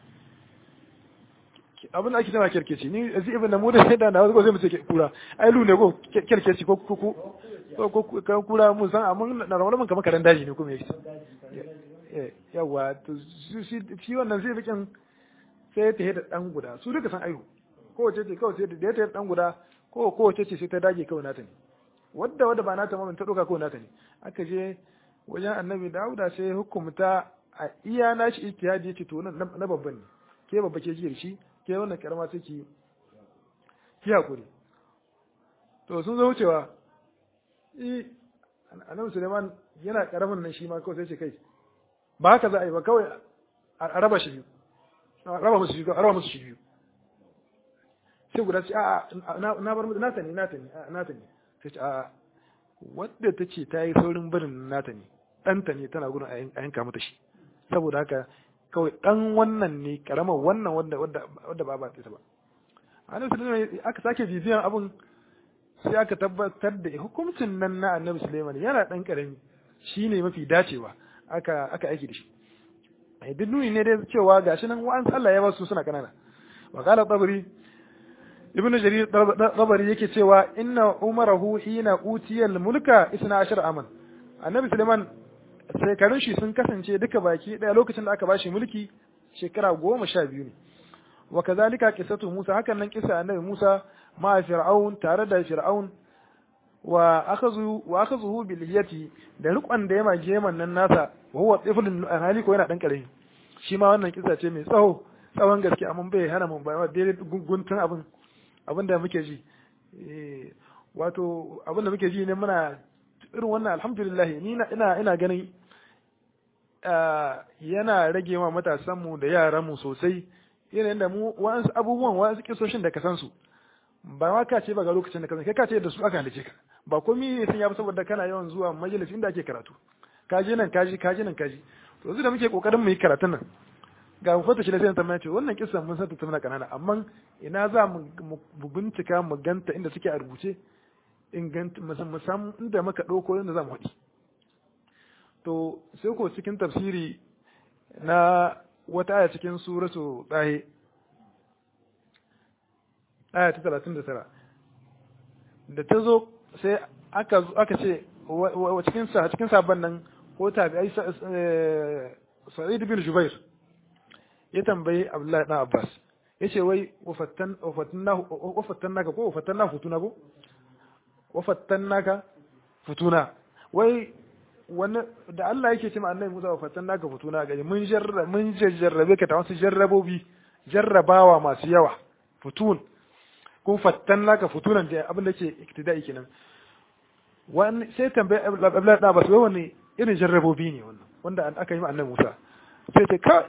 abin da ake cewa kerkeci ni zai ibn namu da sai da na wasu sai mu ce kura ai lu ne ko kerkeci ko ko ko ko kura mun san amma na rawar mun kamar karen daji ne ko me yake yawa to shi shi wannan zai bikin sai ta hada dan guda su duka san aihu ko wace ce kawai sai da ya ta dan guda ko ko wace ce sai ta dage kawai nata ne wadda wadda ba nata ma ta doka kawai nata ne aka je wajen annabi Dawuda sai hukumta a iya nashi ijtihadi yace to na babban ne ke babba ke ji shi ke wannan karama take ki hakuri to sun zo wucewa i annabi Suleiman yana karamin nan shi ma kawai sai ce kai ba haka za a yi ba kawai a raba shi biyu a raba musu shi a raba musu shi biyu sai guda ce a na bar musu nata ne nata ne nata ne sai ce a wadda ta ce ta yi saurin barin nata ne ɗanta ne tana gudun a yanka mata shi saboda haka kawai ɗan wannan ne karamar wannan wadda wadda ba ba ta ba annabi sulaiman aka sake bibiyan abun sai aka tabbatar da hukuncin nan na annabi sulaiman yana ɗan karami shine mafi dacewa aka aka aiki da shi ai duk nuni ne dai cewa gashi nan wa'an Allah ya ba su suna kanana wa qala tabari ibnu jarir tabari yake cewa inna umarahu hina utiyal mulka 12 aman annabi sulaiman shekarun shi sun kasance duka baki daya lokacin da aka bashi mulki shekara goma sha biyu ne wa kazalika qissatu Musa hakan nan kisa annabi Musa ma fir'aun tare da fir'aun wa akhazu wa akhazuhu bil hiyati da rikon da ya mage man nan nasa wa huwa tiflun hali ko yana dan karami shi ma wannan kisa ce mai tsawo tsawon gaske amma bai hana mun ba daidai guntun abin abin da muke ji wato abin da muke ji ne muna irin wannan alhamdulillah ni ina ina ganin yana rage wa matasanmu da yaranmu sosai yanayin da mu wa'ansu abubuwan wa'ansu kisoshin da ka san su ba ma ka ce ba ga lokacin da ka san kai ka ce da su aka halice ka ba komai ne sun ya saboda kana yawan zuwa majalis inda ake karatu kaji nan kaji kaji nan kaji to yanzu da muke kokarin mu yi karatun nan ga mu fata shi da sai tambaya ce wannan kissa mun san ta tana kanana amma ina za mu bincika mu ganta inda suke a rubuce inganta mu san inda muka dauko inda za mu haɗi to sai ko cikin tafsiri na wata aya cikin suratu tsahe aya ta talatin da tara da ta zo sai aka aka ce cikin sa cikin sabon nan ko tabi'ai sa'id bin jubair ya tambayi abdullahi dan abbas yace wai wafattan wafattan naka ko wafattan na futuna ko wafattan naka futuna wai wani da Allah yake ce ma annabi Musa wafattan naka futuna gari mun jarra mun jarrabe ka ta wasu jarrabobi jarrabawa masu yawa futun kun fattan naka futunan da abin da ke iktida'i kenan wani sai tambayi abdullahi dan abbas wai wani irin jarrabobi ne wannan wanda aka yi ma annabi Musa sai ce ka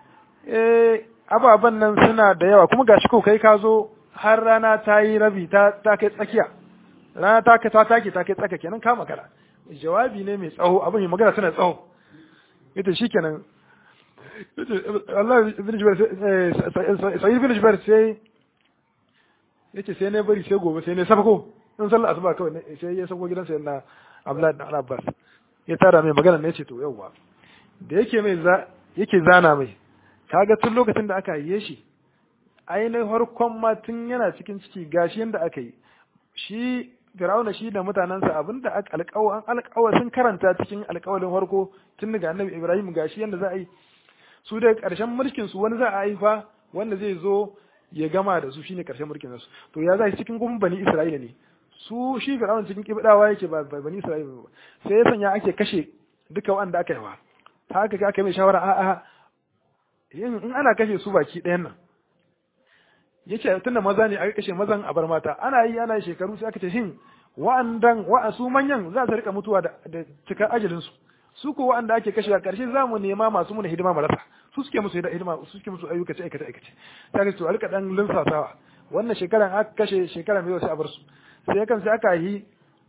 eh ababan nan suna da yawa kuma gashi ko kai ka zo har rana ta yi rabi ta ta kai tsakiya rana ta ta take ta kai tsaka kenan ka magana jawabi ne mai tsawo abin mai magana tana tsawo ita shikenan Allah ibn Jubair sai ibn Jubair sai yace sai ne bari sai gobe sai ne sabako in sallar asuba kawai sai ya sako gidansa yana Abdullahi ibn Abbas ya tara mai magana ne ce to yauwa da yake mai yake zana mai kaga tun lokacin da aka yi shi ainihin harkon ma tun yana cikin ciki gashi yanda aka yi shi Fir'auna shi da mutanensa abinda aka alƙawa an alƙawa sun karanta cikin alƙawalin harko tun daga Annabi Ibrahim gashi yanda za a yi su da ƙarshen mulkin su wani za a haifa wanda zai zo ya gama da su shine ƙarshen mulkin su to ya za cikin kuma bani Isra'ila ne su shi Fir'auna cikin kibdawa yake ba bani Isra'ila ba sai ya sanya ake kashe duka wanda aka yi wa haka ka aka mai shawara a'a in ana kashe su baki ɗayan nan yace tunda maza ne aka kashe mazan a bar mata ana yi ana shekaru sai aka ce shin wa'andan wa su manyan za su rika mutuwa da cikar ajalin su su ko wa'anda ake kashe a ƙarshe za mu nema masu muna hidima marasa su suke musu hidima su suke musu ayyuka ce aikace aikace ta ga to a rika dan linsasawa wannan shekaran aka kashe shekara mai sai a bar su sai kan sai aka yi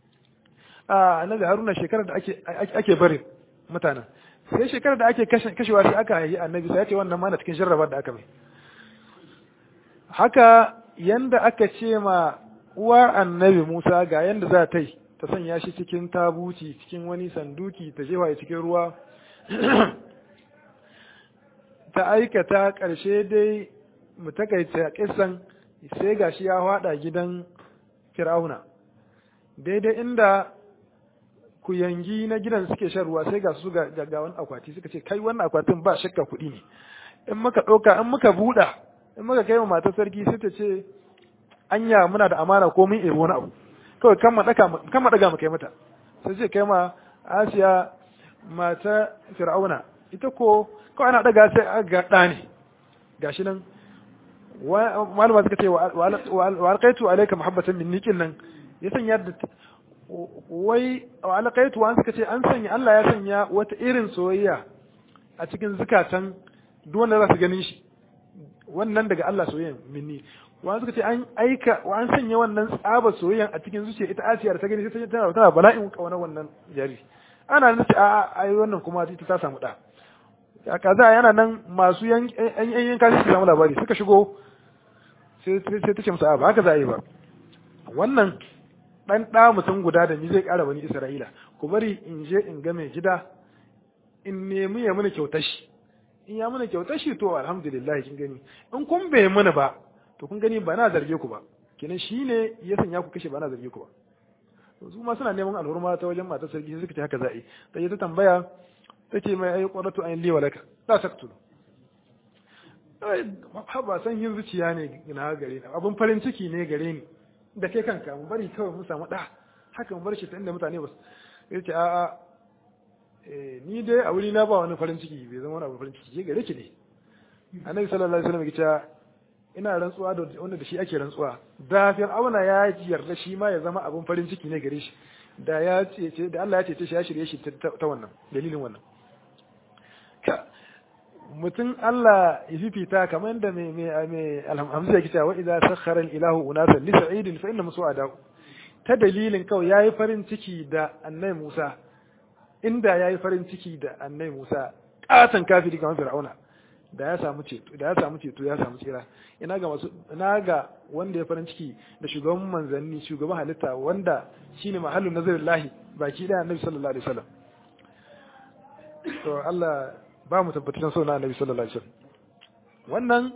a annabi haruna shekarar da ake ake bari mutanen sai shekarar da ake kashewa sai aka yi annabi sai ya ce wannan ma na cikin jarrabar da aka mai haka yanda aka ce ma uwar annabi Musa ga yanda za ta yi ta sanya shi cikin tabuci cikin wani sanduki ta jefa cikin ruwa ta aikata ƙarshe dai mu takaita kisan sai gashi ya hada gidan Fir'auna daidai inda ku yangi na gidan suke shan ruwa sai ga su ga wani akwati suka ce kai wannan akwatin ba shakka kuɗi ne in muka ɗauka in muka buɗa in muka kai wa matar sarki sai ta ce anya muna da amana ko mun ebo wani abu kawai kan ma daka kan ma daga mu kai mata sai ce kai ma Asiya mata Fir'auna ita ko kawai ana daga sai ga ɗa ne gashi nan malama suka ce wa alqaitu alayka muhabbatan minni kin nan ya sanya da wai wa alqaitu wa suka ce an sanya Allah ya sanya wata irin soyayya a cikin zukatan duk wanda za su ganin shi wannan daga Allah soyayyan minni wa suka ce an aika wa an sanya wannan tsaba soyayyan a cikin zuciya ita Asiya da ta gani sai tana tana bala'in kauna wannan jari ana nufi a ai wannan kuma ita ta samu da ya kaza yana nan masu yan yan yan kashi su samu labari suka shigo sai sai ta ce musu a ba haka za a yi ba wannan dan ɗa mutum guda da ni zai ƙara wani Isra'ila ku bari in je in ga mai gida in nemi ya mana kyautar shi in ya mana kyautar shi to alhamdulillah kin gani in kun bai mana ba to kun gani ba na zarge ku ba kenan shine ya sanya ku kashe ba na zarge ku ba su ma suna neman alhurma ta wajen matar sarki suka ce haka za'i ta yi ta tambaya ta ce mai ayi qurratu ayin li walaka la taqtulu ba san yin zuciya ne na gare ni abun farin ciki ne gare ni da kai kanka mu bari kawai mun samu da haka mu bar shi ta inda mutane ba su ce a'a ni dai a wuri na ba wani farin ciki bai zama wani abu farin ciki ke gare ki ne annabi sallallahu alaihi wasallam ya ce ina rantsuwa da wanda da shi ake rantsuwa da fir'auna ya yarda shi ma ya zama abun farin ciki ne gare shi da ya ce da Allah ya ce shi ya shirye shi ta wannan dalilin wannan ka mutum Allah ya fifita kamar yadda mai mai mai alhamdulillah yake cewa idza sakhara al-ilahu unasan li sa'idin fa inna musu'ada ta dalilin kawai yayi farin ciki da annabi Musa inda yayi farin ciki da annabi Musa katan kafiri kamar Fir'auna da ya samu ceto da ya samu ceto ya samu tsira ina ga masu ina ga wanda ya farin ciki da shugaban manzanni shugaban halitta wanda shine mahallin nazarillahi baki da annabi sallallahu alaihi wasallam to Allah ba mu tabbacin so na annabi sallallahu alaihi wasallam wannan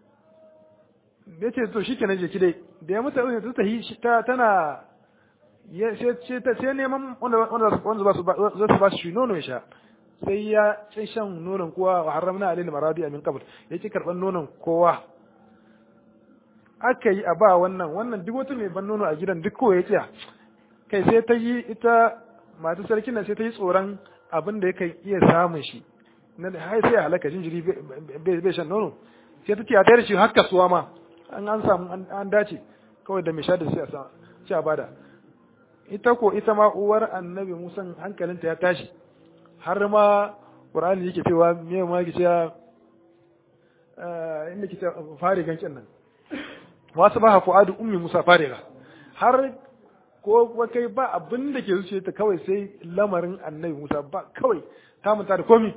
yace to shikenan je ki dai da ya mutu ta tahi ta tana ya ce ta sai neman wanda wanda wanda ba su ba su ba shi nono ya sha sai ya sai shan nonon kowa wa haramna alaihi maradi min qabl yake karban nonon kowa aka yi a ba wannan wannan duk wata mai ban nono a gidan duk kowa ya kiya kai sai ta yi ita mata sarkin nan sai ta yi tsoron abin da yake iya samun shi na har sai halaka jinjiri bai shan nono sai ta ce a tayar shi har kasuwa ma an an samu an dace kawai da mai sha da sai a sai a bada ita ko ita ma uwar annabi Musa hankalinta ya tashi har ma Qur'ani yake cewa me ma yake cewa inda yake cewa fare gankin nan wasu ba fu'adu ummi Musa fariga har ko kai ba abin da ke zuciya ta kawai sai lamarin annabi Musa ba kawai ta manta da komi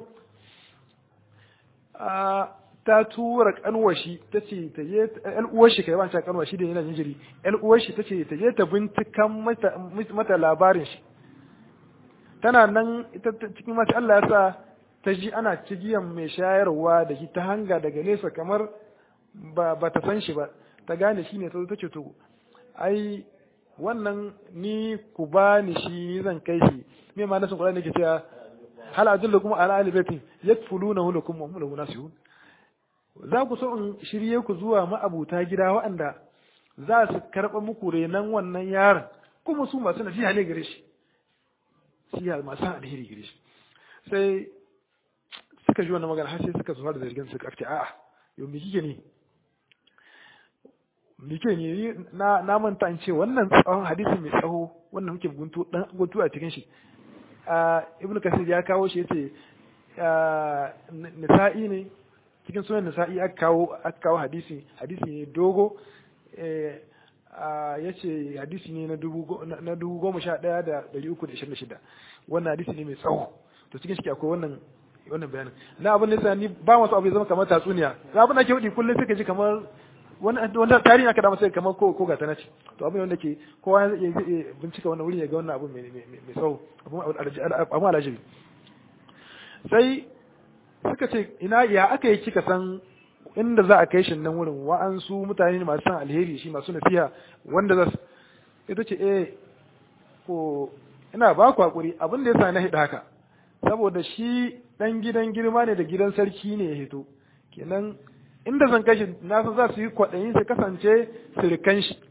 ta tura kanwashi ta ce ta je ɗan uwarshi kai ba ta kanwashi da yana jinjiri ɗan uwarshi ta ce ta je ta bincikan mata mata labarin shi tana nan ita cikin mace Allah ya sa ta ji ana cigiyan mai shayarwa da shi ta hanga daga nesa kamar ba ba ta san shi ba ta gane shi ne ta ta ce to ai wannan ni ku ba ni shi zan kai shi me ma nasin Qur'ani ke cewa hal adullukum ala ahli baitin yakfulunahu lakum wa hum lahu nasihun za ku so in shirye ku zuwa ma'abuta gida waɗanda za su karɓa muku renan wannan yaron kuma su masu nasiha ne gare shi siya masu alheri gare shi sai suka ji wannan magana har sai suka zuwa da zargin suka ce a'a yau me kike ne me kike ne na na manta in ce wannan tsawon hadisi mai tsawo wannan muke guntu dan guntu a cikin shi ibnu kasir ya kawo shi yace nisa'i ne cikin sunan nisa'i aka kawo aka kawo hadisi hadisi ne dogo ya ce hadisi ne na dubu goma sha ɗaya da ɗari uku da ishirin da shida wannan hadisi ne mai tsawo to cikin shi akwai wannan wannan bayanin na abin da ni ba masu abu ya zama kamar tatsuniya na abin da ke wudi kullum suka ji kamar wanda tarihi aka dama sai kamar ko ko gata nace to abin wanda ke kowa ya bincika wannan wuri ya ga wannan abu mai mai tsawo abu alajibi sai suka ce ina ya aka yi kika san inda za a kai shi nan wurin wa'ansu mutane ne masu san alheri shi masu nasiha wanda za su ita ce eh ko ina ba ku hakuri abin da ya sa na hida haka saboda shi dan gidan girma ne da gidan sarki ne ya hito kenan inda zan kai shi na san za su yi kwaɗayin su kasance sirikan shi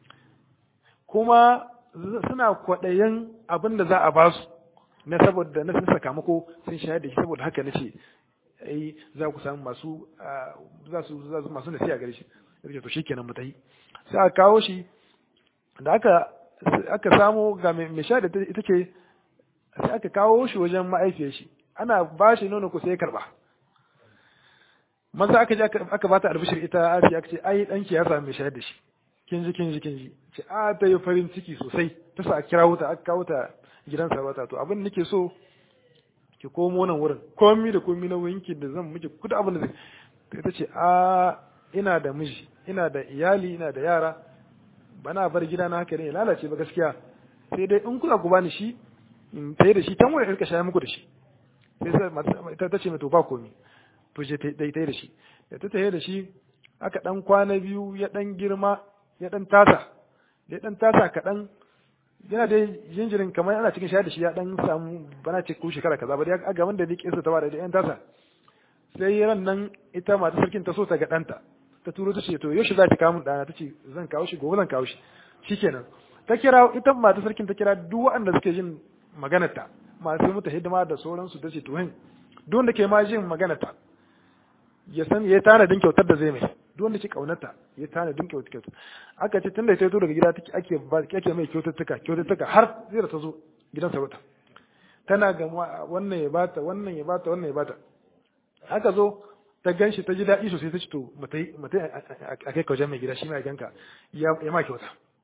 kuma suna kwaɗayin abin da za a ba su na saboda na sun sakamako sun shayar da shi saboda haka na ce ai za ku samu masu za su za su masu nasiha gare shi yake to shikenan mu tayi sai aka kawo shi da aka aka samu ga mai sha da ita ce sai aka kawo shi wajen ma'aifiyar shi ana ba shi nono ko sai ya karba maza aka je aka bata albishir ita Asiya aka ce ai danki ya samu mai shayar da shi kin ji kin ji kin ji ce a ta yi farin ciki sosai ta sa kira wuta aka kawo ta gidan sarauta to abin nake so ki komo nan wurin komi da komi na winki da zan miki kuda abin da zai ita ce a ina da miji ina da iyali ina da yara bana bar gida na haka ne lalace ba gaskiya sai dai in kuna ku bani shi in tayi da shi tan wurin rika shaya muku da shi sai sai ita ta ce mai to ba komi to je ta tayi da shi da ta tayi da shi aka dan kwana biyu ya dan girma ya dan tasa ya dan tasa kaɗan yana da jinjirin kamar ana cikin shayar da shi ya dan samu bana ce ko shekara kaza ba dai a gaban da ni kinsa ta bada da yan tasa sai ran nan ita mata sarkin ta so ta ga danta ta turo ta ce to yaushe za ki kawo mun dana ta ce zan kawo shi gobe zan kawo shi shikenan ta kira ita mata sarkin ta kira duk waɗanda suke jin maganar ta masu mata hidima da sauransu ta ce to hin duk wanda ke ma jin maganar ta ya san ya tanadin kyautar da zai mai duk wanda ke kaunarta ya tanadin kyautar kyautar aka ce tunda ta zo daga gida ake ake mai kyaututtuka kyaututtuka har zai da ta zo gidan sarauta tana ga wannan ya bata wannan ya bata wannan ya bata aka zo ta ganshi ta ji daɗi sosai ta ce to mutai mutai a kai kawajen mai gida shi mai ganka ya ma kyauta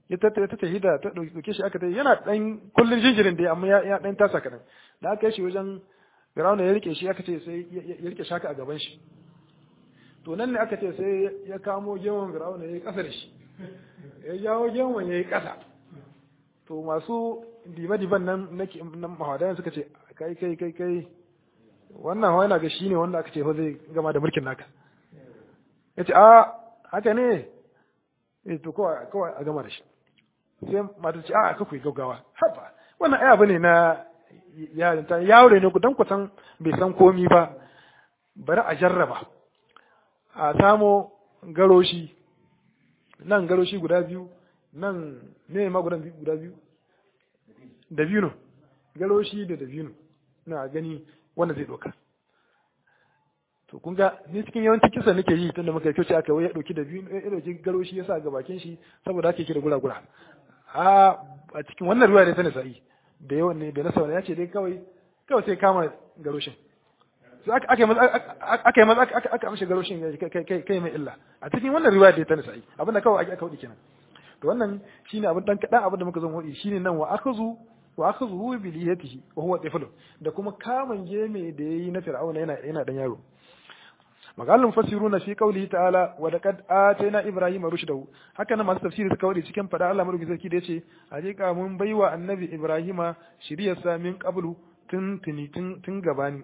ya ta ta hida ta dauke shi aka ta yana dan kullun jinjirin da amma ya ya dan tasa kadan da aka yi shi wajen Fir'auna ya rike shi aka ce sai ya rike shaka a gaban shi to nan ne aka ce sai ya kamo gewon Fir'auna ya yi kasa da shi ya jawo gewon ya yi kasa to masu diba-diban nan na mahadayan suka ce kai kai kai kai wannan hawa yana ga shi ne wanda aka ce fa zai gama da mulkin naka ya ce a haka ne eh to kawai a gama da shi sai mata ce a aka kuyi gaggawa haba wannan ai abu ne na yarinta yaro ne ku dan ku san bai san komi ba bari a jarraba a samo garoshi nan garoshi guda biyu nan ne ma guda biyu da biyu garoshi da da biyu na gani wanda zai doka to kun ga ni cikin yawancin kisa nake yi tunda muka kyauce aka wai ya dauki da biyu ya dauki garoshi ya sa ga bakin shi saboda ake kira gura gura a a cikin wannan ruwa da ta nasa'i da yawan ne da nasa ya ce dai kawai kawai sai kama garoshin sai aka aka aka aka aka amshi garoshin kai kai mai illa a cikin wannan riwaya da ta nasa'i abin da kawai aka hudi kenan to wannan shine abin dan kadan abin da muka zo hudi shine nan wa akhazu wa akhazuhu bi liyatihi wa huwa tifl da kuma kaman geme da yayi na fir'auna yana yana dan yaro magalun fasiruna fi qawlihi ta'ala wa laqad atayna ibrahima rushdahu haka nan masu tafsiri suka wadi cikin fada Allah madauki sarki da yace hakika mun baiwa annabi ibrahima shiriyarsa min qablu tun tuni tun gabani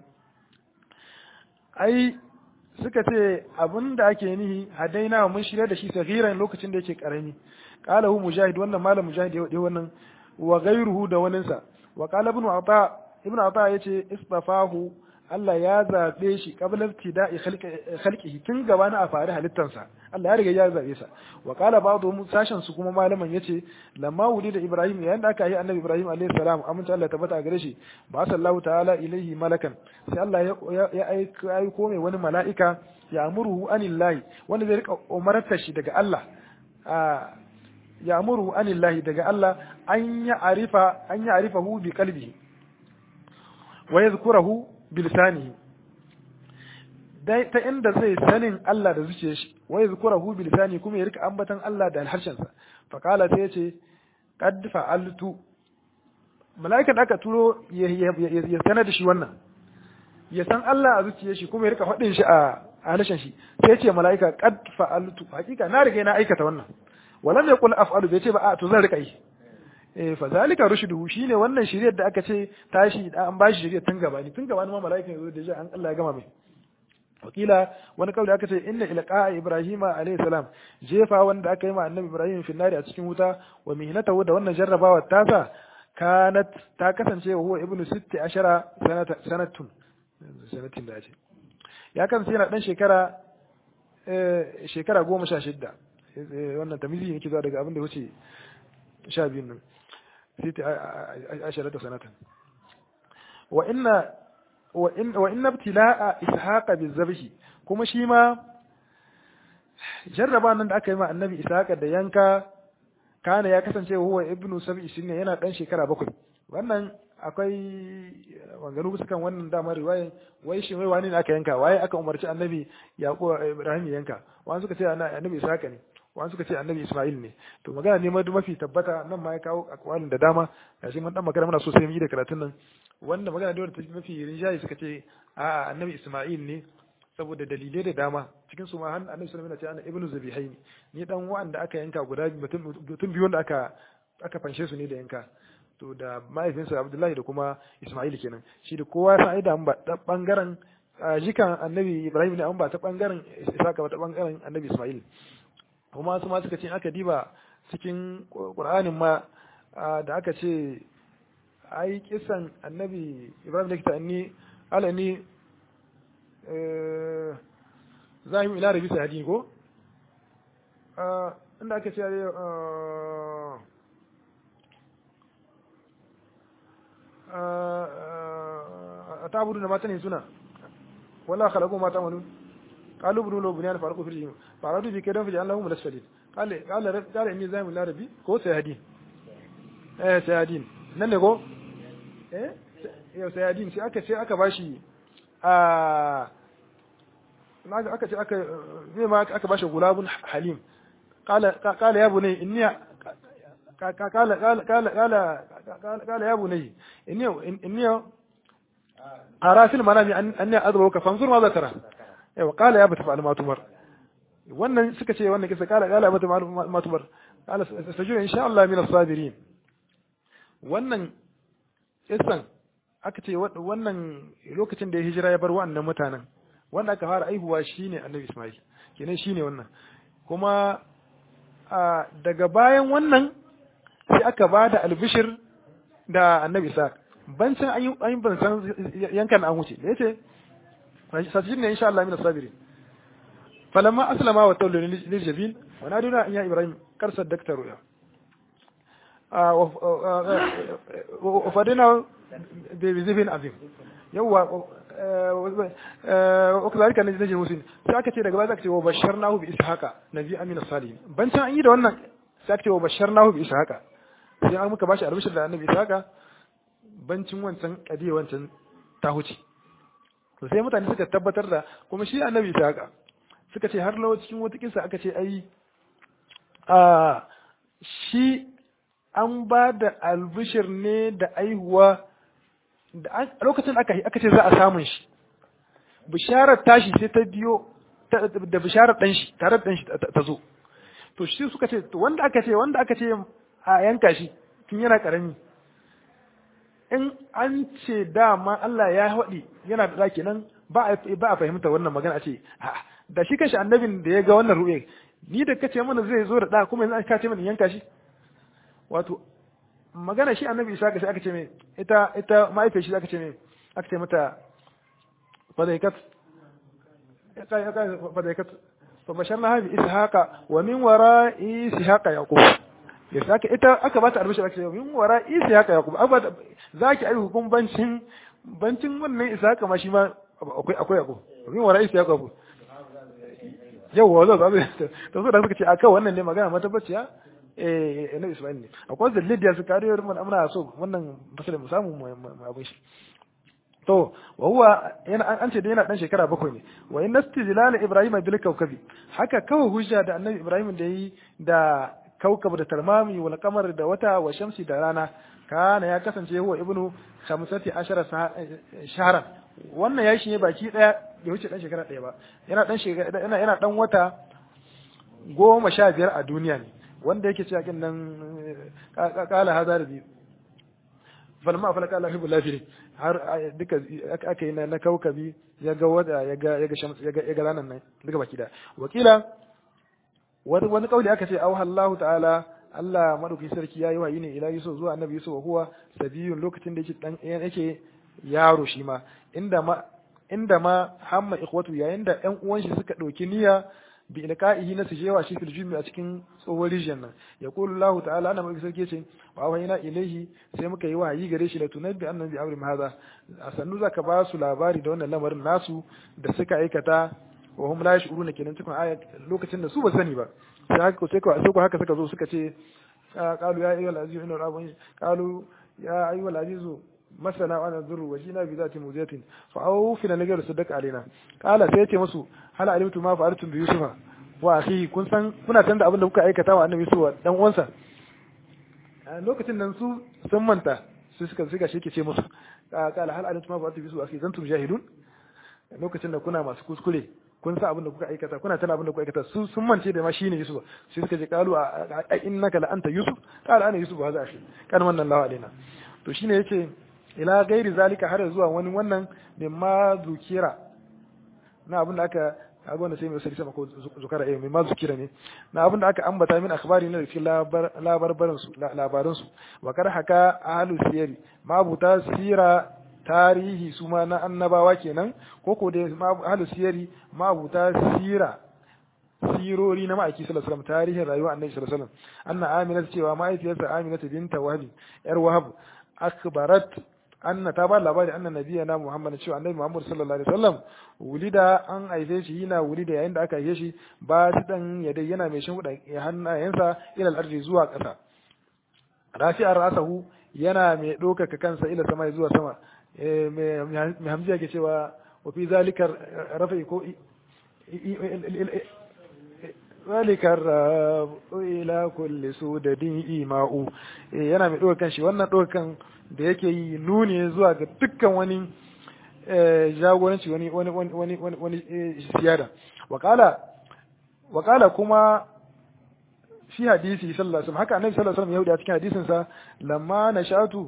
ai suka ce abin da ake nihi hadaina mun shirya da shi sagiran lokacin da yake karami qala hu mujahid wannan malam mujahid ya wannan wa ghayruhu da waninsa wa qala ibn ata ibn ata yace istafahu Allah ya zabe shi qabla ibtida'i khalqihi tun gaba na a fari halittansa Allah ya riga ya zabe sa wa qala ba'dhum sashen su kuma malaman yace lamma wulida ibrahim yayin da aka yi annabi ibrahim alayhi salam aminta Allah tabbata gare shi ba sallahu ta'ala ilaihi malakan sai Allah ya aiko mai wani mala'ika ya amuruhu anillahi wanda zai rika umartar shi daga Allah ya amuruhu anillahi daga Allah an ya arifa an ya arifahu bi qalbihi wa yadhkurahu bi lisanihi dai ta inda zai sanin Allah da zuciyar shi wa yadhkurahu bi lisani kuma ya rika ambatan Allah da harshen sa fa qala sai yace qad fa'altu mala'ikan aka turo ya sanar da shi wannan ya san Allah a zuciyar shi kuma ya rika faɗin shi a harshen shi sai ya ce mala'ika qad fa'altu hakika na riga na aikata wannan walam yaqul af'alu bai ce ba a to zan rika yi eh fa zalika rushduhu shine wannan shiriyar da aka ce tashi da an bashi shiriyar tun gaba ni tun gaba ma mala'ika yazo da ji an Allah ya gama mai wakila wani kauli aka ce inna ilqa ibrahima alayhi salam jefa wanda aka yi ma annabi ibrahim fi nari a cikin wuta wa mihnatahu da wannan jarrabawa tasa kanat ta kasance wa huwa ibnu sitti ashara sanatun sanatin da ce ya kasance yana dan shekara shekara goma sha shidda wannan tamizi yake zuwa daga abin da wuce sha biyun nan sitti ashara ta sanatan wa inna wa inna ibtila'a ishaqa bizabhi kuma shi ma jarraba nan da aka yi ma annabi ishaqa da yanka kana ya kasance huwa ibnu sab'i sinne yana dan shekara bakwai wannan akwai wanganu bisa kan wannan damar riwayan wai shi wai wani ne aka yanka waye aka umarci annabi yaqub ibrahim yanka wani suka ce annabi ishaqa ne wani suka ce annabi isma'il ne to magana ne mafi tabbata nan ma ya kawo akwalin da dama gashi mun dan magana muna so sai mu yi da karatun nan wanda magana da wanda mafi rinjaye suka ce a annabi isma'il ne saboda dalilai da dama cikin su ma han annabi sallallahu alaihi wasallam ya ce ibnu zabihaini ni dan wanda aka yanka guda mutum biyu wanda aka aka fanshe su ne da yanka to da mahaifinsa abdullahi da kuma isma'il kenan shi da kowa ya san da an ba ta bangaren jikan annabi ibrahim ne an ba ta bangaren isaka ba ta bangaren annabi isma'il kuma su ma suka ce aka diba cikin qur'anin ma da aka ce ai kisan annabi ibrahim da kita ni ala ni zahim ila rabi sahadi ko inda aka ce a tabudu da mata ne suna wala khalaqu ma ta'malun qalu ibnu lahu bunyan farqu fil jinn faradu bi kadan fi allahum lasfalin qala qala qala inni zahim ila rabbi ko sayhadin eh sayhadin nan ne ko eh yau sayhadin sai aka ce aka bashi a naga aka ce aka zai ma aka bashi gulabun halim qala qala ya bunay inni qala qala qala qala qala ya bunayya inni inni ara fil manami anni adruka fanzur ma zakara yawa qala ya bata fa'al ma tumar wannan suka ce wannan kisa qala qala bata ma tumar qala sajudu insha Allah min as-sabirin wannan kisan aka ce wannan lokacin da ya hijira ya bar wannan mutanen wanda aka fara aihuwa shine annabi Ismail kenan shine wannan kuma daga bayan wannan sai aka ba da albishir da annabi Isa bancin an yi ban san yankan an wuce da yace sajidin ne insha Allah min sabiri falamma aslama wa tawallu lil jabil wa naduna ya ibrahim kar saddakta ruya wa fadina bi zibin azim yawa wa kazalika najzi musin sai aka ce daga baya aka ce wa basharnahu bi ishaqa nabi amina salihin bancin an yi da wannan sai aka ce wa basharnahu bi ishaqa sai an muka bashi albishir da annabi ishaqa bancin wancan kadiye wancan ta huce to sai mutane suka tabbatar da kuma shi annabi ishaqa suka ce har lawa cikin wata kisa aka ce ai a shi an ba da albishir ne da aihuwa da lokacin aka aka ce za a samun shi bisharar tashi sai ta biyo da bisharar dan shi tare da dan shi ta zo to shi suka ce wanda aka ce wanda aka ce a yanka shi tun yana karami in an ce dama Allah ya haɗi yana da ɗaki nan ba a fahimta wannan magana a ce da shi kanshi annabin da ya ga wannan ru'e ni da kace mana zai zo da ɗa kuma yanzu ka ce mana yanka shi wato magana shi annabi isa ga sai aka ce mai ita ita ma'aifiyar shi aka ce mai aka ce mata fadaikat fadaikat fa basharna habi ishaqa wa min wara ishaqa yaqub ya saka ita aka bata albishir aka ce min wara ishaqa yaqub aba zaki ai hukum bancin bancin wannan ishaqa ma shi ma akwai akwai yaqub min wara ishaqa yaqub yawa zo zo to so da suka ce aka wannan ne magana matabbaciya eh na Isma'il ne akwai da Lydia su kariyar mun amna so wannan fasalin mu samu mu abin shi to wa huwa yana an ce da yana dan shekara bakwai ne wa in nastijlal ibrahim bil kawkabi haka kawai hujja da annabi ibrahim da yi da kaukab da tarmami wal qamar da wata wa shamsi da rana kana ya kasance huwa ibnu khamsati ashara shahran wannan yayi shi ne baki daya bai wuce dan shekara daya ba yana dan shekara yana yana dan wata goma sha biyar a duniya ne wanda yake cewa kin nan kala hadar bi falma fala kala hibul lafiri har duka aka yi na kaukabi ya ga wada ya ga ya ga shams ya ga ya ga ranan nan duka baki da wakila wani wani kauli aka ce auha Allah ta'ala Allah madauki sarki yayi wayi ne ila Yusuf zuwa Annabi Yusuf huwa sabiyun lokacin da yake dan yake yaro shi ma inda ma inda ma hamma ikhwatu yayin da ƴan uwan shi suka dauki niyya bi ilqa'ihi na su jewa shi fil jumi a cikin tsohon rijiyar nan ya qulu Allah ta'ala ana mai sarki ce wa wayna ilaihi sai muka yi wahayi gare shi la tunabbi annabi amri hadha a sannu zaka ba su labari da wannan lamarin nasu da suka aikata wa hum la yashuruna kenan cikin aya lokacin da su ba sani ba sai haka sai ko sai ko haka suka zo suka ce qalu ya ayyuhal aziz inna rabbana qalu ya ayyuhal aziz masana wa nadhuru wa jina bi zati muziyatin fa awfi lana ghayr sadaq alaina qala sai yace musu hal alimtu ma fa'altum bi yusufa wa akhi kun san kuna san da abin da kuka aikata wa annabi yusuf dan uwansa lokacin nan su sun manta su suka suka shi ke ce musu qala hal alimtu ma fa'altum bi yusuf akhi zantum jahilun lokacin da kuna masu kuskure kun sa abin da kuka aikata kuna tana abin da kuka aikata su sun mance da ma shine Yusuf sai suka ce qalu a innaka la anta Yusuf qala ana Yusuf hadha akhi kan wannan lawa alaina to shine yace ila gairi zalika har zuwa wani wannan min ma zukira na abin da aka kaga wanda sai mai sarki sama ko zukara eh mai ma zukira ne na abin da aka ambata min akhbari ne cikin labarbaran su labaran su wa kar haka ahlu siyari ma buta sira tarihi su ma na annabawa kenan ko ko da ahlu siyari ma buta sira sirori na ma'aiki sallallahu alaihi wasallam tarihin rayuwar annabi sallallahu alaihi wasallam anna amina cewa ma'aikiyarsa amina binta wahab yar wahab akhbarat anna ta ba labari anna nabiyana muhammad cewa annabi muhammad sallallahu alaihi wasallam wulida an aife shi yana wulida yayin da aka aife shi ba shi dan ya dai yana mai shin ya hannayensa ila al-ardi zuwa ƙasa rafi'ar rasahu yana mai ɗaukaka kansa ila sama zuwa sama mai hamziya ke cewa wa fi zalikar rafi ko ذلك الراب إلى كل سودة إيماء yana mai ɗaukan shi wannan ɗaukan da yake yi nuni zuwa ga dukkan wani jagoranci wani wani wani wani wani siyada wakala wakala kuma fi hadisi sallallahu alaihi wasallam haka annabi sallallahu alaihi wasallam ya a cikin hadisin sa lamma nashatu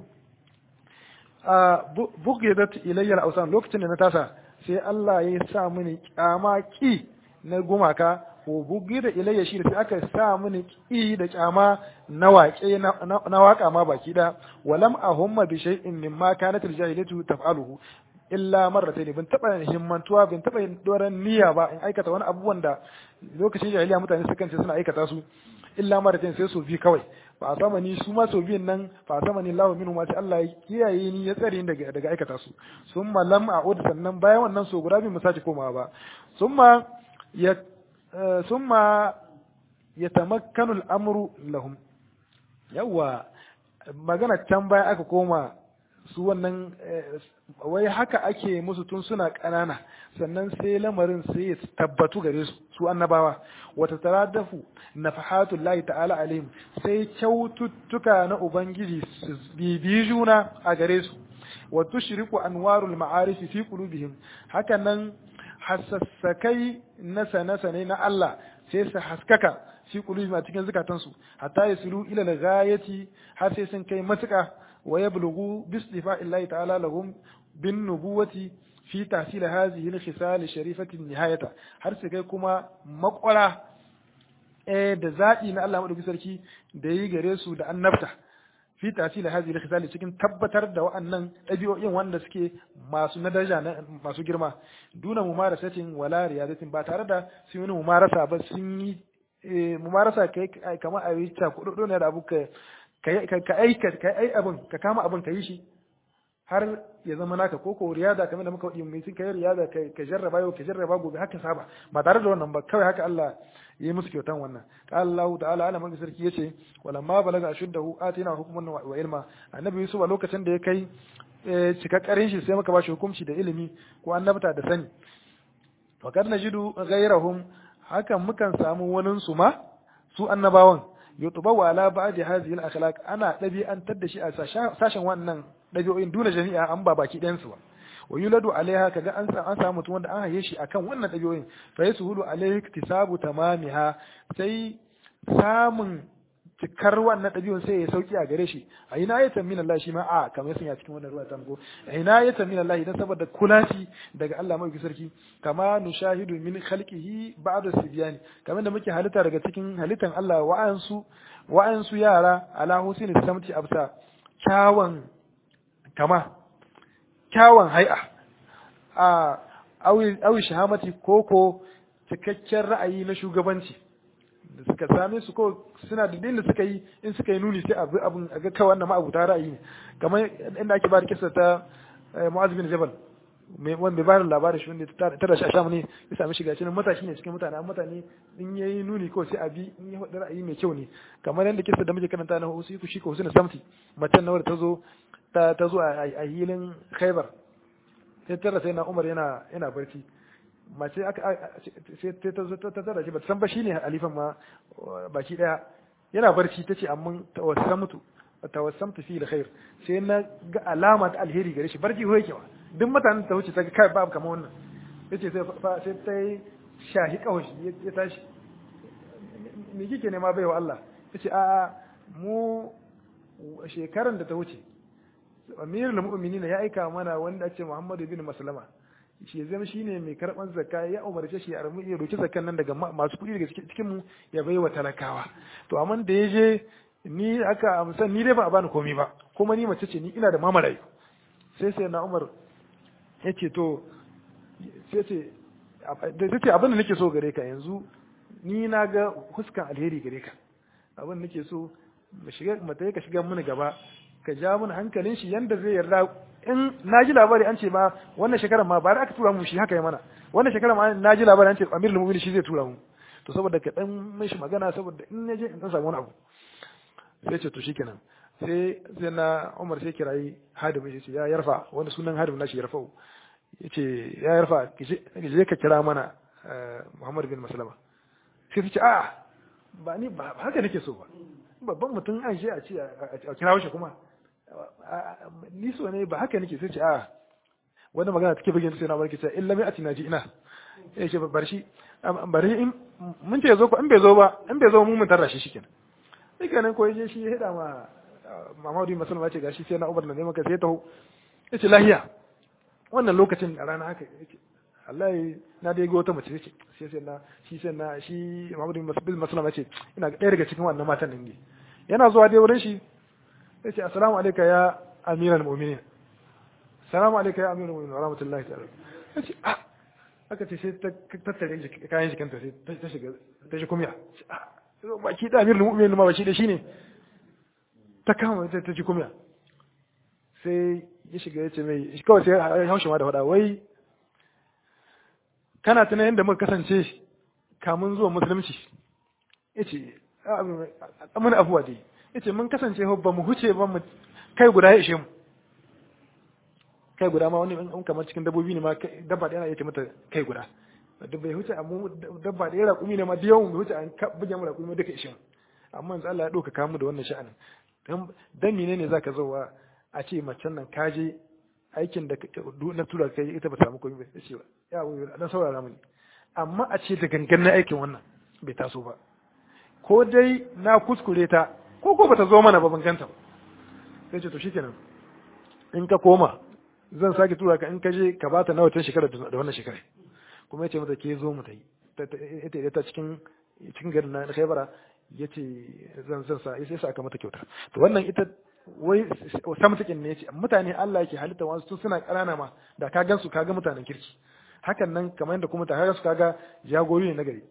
a bugidat ilayya al-awsan lokacin da na tasa sai Allah ya sa mini kyama ki na gumaka ko bugi da ilayya shi sai aka sa mini ki da kyama na waƙe na waka ma baki da walam ahumma bi shay'in mimma kanat al-jahilatu taf'aluhu illa marratayn bin taba himmantuwa bin taba doran niyya ba in aikata wani abubuwan da lokacin jahiliya mutane sukan ce suna aikata su illa marratayn sai su bi kawai fa sama ni su ma so biyan nan fa sama ni lahu minhu ma sai Allah ya kiyaye ni ya tsare ni daga daga aikata su summa lam a'ud sannan bayan wannan so guda bi mu sace komawa ba summa ya summa yatamakkanu al-amru lahum yawa magana can baya aka koma su wannan wai haka ake musu tun suna ƙanana sannan sai lamarin sai ya tabbatu gare su su annabawa wata taradafu nafahatul lahi ta'ala alaihim sai kyaututtuka na ubangiji su bibi juna a gare su wa tushriku anwarul ma'arif fi qulubihim haka nan hasassakai na sane na Allah sai su haskaka fi qulubihim a cikin zukatansu hatta yasilu ila al-ghayati har sai sun kai matuƙa ويبلغوا باصطفاء الله تعالى لهم بالنبوة في تحصيل هذه الخصال الشريفة النهاية har su kai kuma makwara da zaɓi na Allah maɗauki sarki da yi gare su da annabta fi tasila hazi da khisali cikin tabbatar da wa'annan ɗabi'o'in wanda suke masu na daraja masu girma duna mumarasatin wala riyadatin ba tare da sun yi mumarasa ba sun yi mumarasa kai kamar a yi ta kuɗaɗo ne da abu ka ka aika ka ai abin ka kama abin ka yi shi har ya zama naka ko ko riyada kamar da muka wadi mai kai riyada ka jarraba yau ka jarraba gobe haka saba ba tare da wannan ba kawai haka Allah ya yi musu kyautan wannan qala Allah ta'ala ala man sarki yace wala ma balaga ashuddahu atina hukman wa ilma annabi Yusuf a lokacin da ya kai cikakkarin shi sai muka ba shi hukunci da ilimi ko annabta da sani wa kad najidu ghayrahum hakan mukan samu wanin su ma su annabawan yutubawu ala ba'di hadhihi al-akhlaq ana dabi'antar da shi a sashen wannan dabi'o'in duna jami'a an ba baki ɗayan su ba wa yuladu alaiha kaga an sa an samu mutum wanda an haye shi akan wannan dabi'o'in fa yasuhulu alaihi iktisabu tamamiha sai samun cikar wannan ɗabi'un sai ya sauki a gare shi a ina ya tamina Allah shi ma a kamar sun ya cikin wannan ruwa ta ko a ina ya tamina Allah idan saboda kulashi daga Allah mai sarki kama nushahidu min khalqihi ba'da sibyani kamar da muke halitta daga cikin halittan Allah wa'ansu wa'ansu yara ala husni samti absa kyawan kama kyawan hai'a a awi awi shahamati koko cikakken ra'ayi na shugabanci da suka same su ko suna da da suka yi in suka yi nuni sai abu abun a ga kawai wannan ma'abuta ra'ayi ne kamar inda ake ba da kisa ta Mu'az bin Jabal mai wanda ba da labarin shi wanda ta da shi a shamu ne ya sami shiga cikin matashi ne cikin mutane amma mutane in yayi nuni ko sai abi in ya faɗi ra'ayi mai kyau ne kamar yadda kisa da muke karanta na Husu shi ko Husna Samti macen na wadda ta zo ta ta zo a hilin Khaibar sai tara sai na Umar yana yana barci mace aka sai ta zo ta tara shi ba san ba shine alifan ma baki daya yana barci tace amma tawassamtu tawassamtu fi alkhair sai na ga alama ta alheri gare shi barci hoye kewa duk mutanen ta wuce ta ga kai babu kamar wannan yace sai sai ta yi shahi kawashi ya tashi me kike nema baiwa Allah yace a mu shekaran da ta wuce amirul mu'minin ya aika mana wanda ake Muhammadu bin Maslama shi zama shi ne mai karɓar zakka ya umarce shi ya ramu ya roki zakkan nan daga masu kuɗi daga cikin mu ya bai wa talakawa to amma da ya je ni aka amsa ni dai ba a bani komai ba kuma ni mace ce ni ina da mamarayu sai sai na Umar ya ce to sai ce da ce abin da nake so gare ka yanzu ni na ga huskan alheri gare ka abin da nake so mu shiga mu ka shiga mini gaba ka ja mun hankalin shi yanda zai yarda in na ji labari an ce ma wannan shekarar ma ba aka tura mu shi haka ya mana wannan shekarar ma na ji labari an ce Amir Lumuni shi zai tura mu to saboda ka dan mai shi magana saboda in ya je in dan samu wani abu sai ce to shikenan sai sai na Umar sai kirayi Hadim ya ce ya yarfa wanda sunan Hadim nashi yarfa yace ya yarfa ki je ka kira mana Muhammad bin Maslama sai ta ce a ba ni ba haka nake so ba babban mutum an shi a ce a kira shi kuma ni so ne ba haka nake sai ce a wani magana take bugin sai na barki ce illa mai atina ji ina ya ce bar shi bari in mun ce zo ko in bai zo ba in bai zo mu mun tarra shi shikenan sai kenan ko yaje shi ya hada ma Muhammadu Musulma ce gashi sai na Umar na neman ka sai taho yace lahiya wannan lokacin a rana haka yace Allah na dai ga wata mace yace sai sai na shi sai na shi Muhammadu Musulma ce ina ɗaya daga cikin wannan matan nan ne yana zuwa dai wurin shi yace assalamu alayka ya amiral mu'minin salamu alaikum ya amiru mu'minin wa rahmatullahi ta'ala yace ah aka ce sai ta tattare kayan shi kanta sai ta shiga ta shi kumya ba ki da amiru mu'minin ma ba shi da shi ne ta kama ta ji kumya sai ya shiga ya ce mai kawai sai ya haushi ma da faɗa wai kana tuna yadda muka kasance kamun zuwa musulunci ya ce mun abuwa dai ya ce mun kasance ba mu huce ba mu kai guda ya ishe mu kai guda ma wani in kamar cikin dabbobi ne ma dabba ɗaya yake mata kai guda da bai huce amma dabba ɗaya raƙumi ne ma da yawan bai huce an buge mu raƙumi duka ishin amma yanzu Allah ya ɗauka kamu da wannan sha'anin dan mene ne zaka zo a ce macen nan ka je aikin da na tura kai ita ba samu komai ba ce ba ya wuyi dan saurara mini amma a ce da gangan na aikin wannan bai taso ba ko dai na kuskure ta ko ko bata zo mana ba ban ganta ba sai ce to shikenan in ka koma zan sake tura ka in ka je ka bata nawa tun shekara da wannan shekara kuma ya ce mata ke zo mu ta yi ita ta cikin cikin garin na Khaibara ya ce zan zan sa sai sa aka mata kyauta to wannan ita wai samtakin ne yace mutane Allah yake halitta wasu tun suna ƙanana ma da ka gansu ka ga mutanen kirki hakan nan kamar yadda kuma ta su kaga jagori ne na gari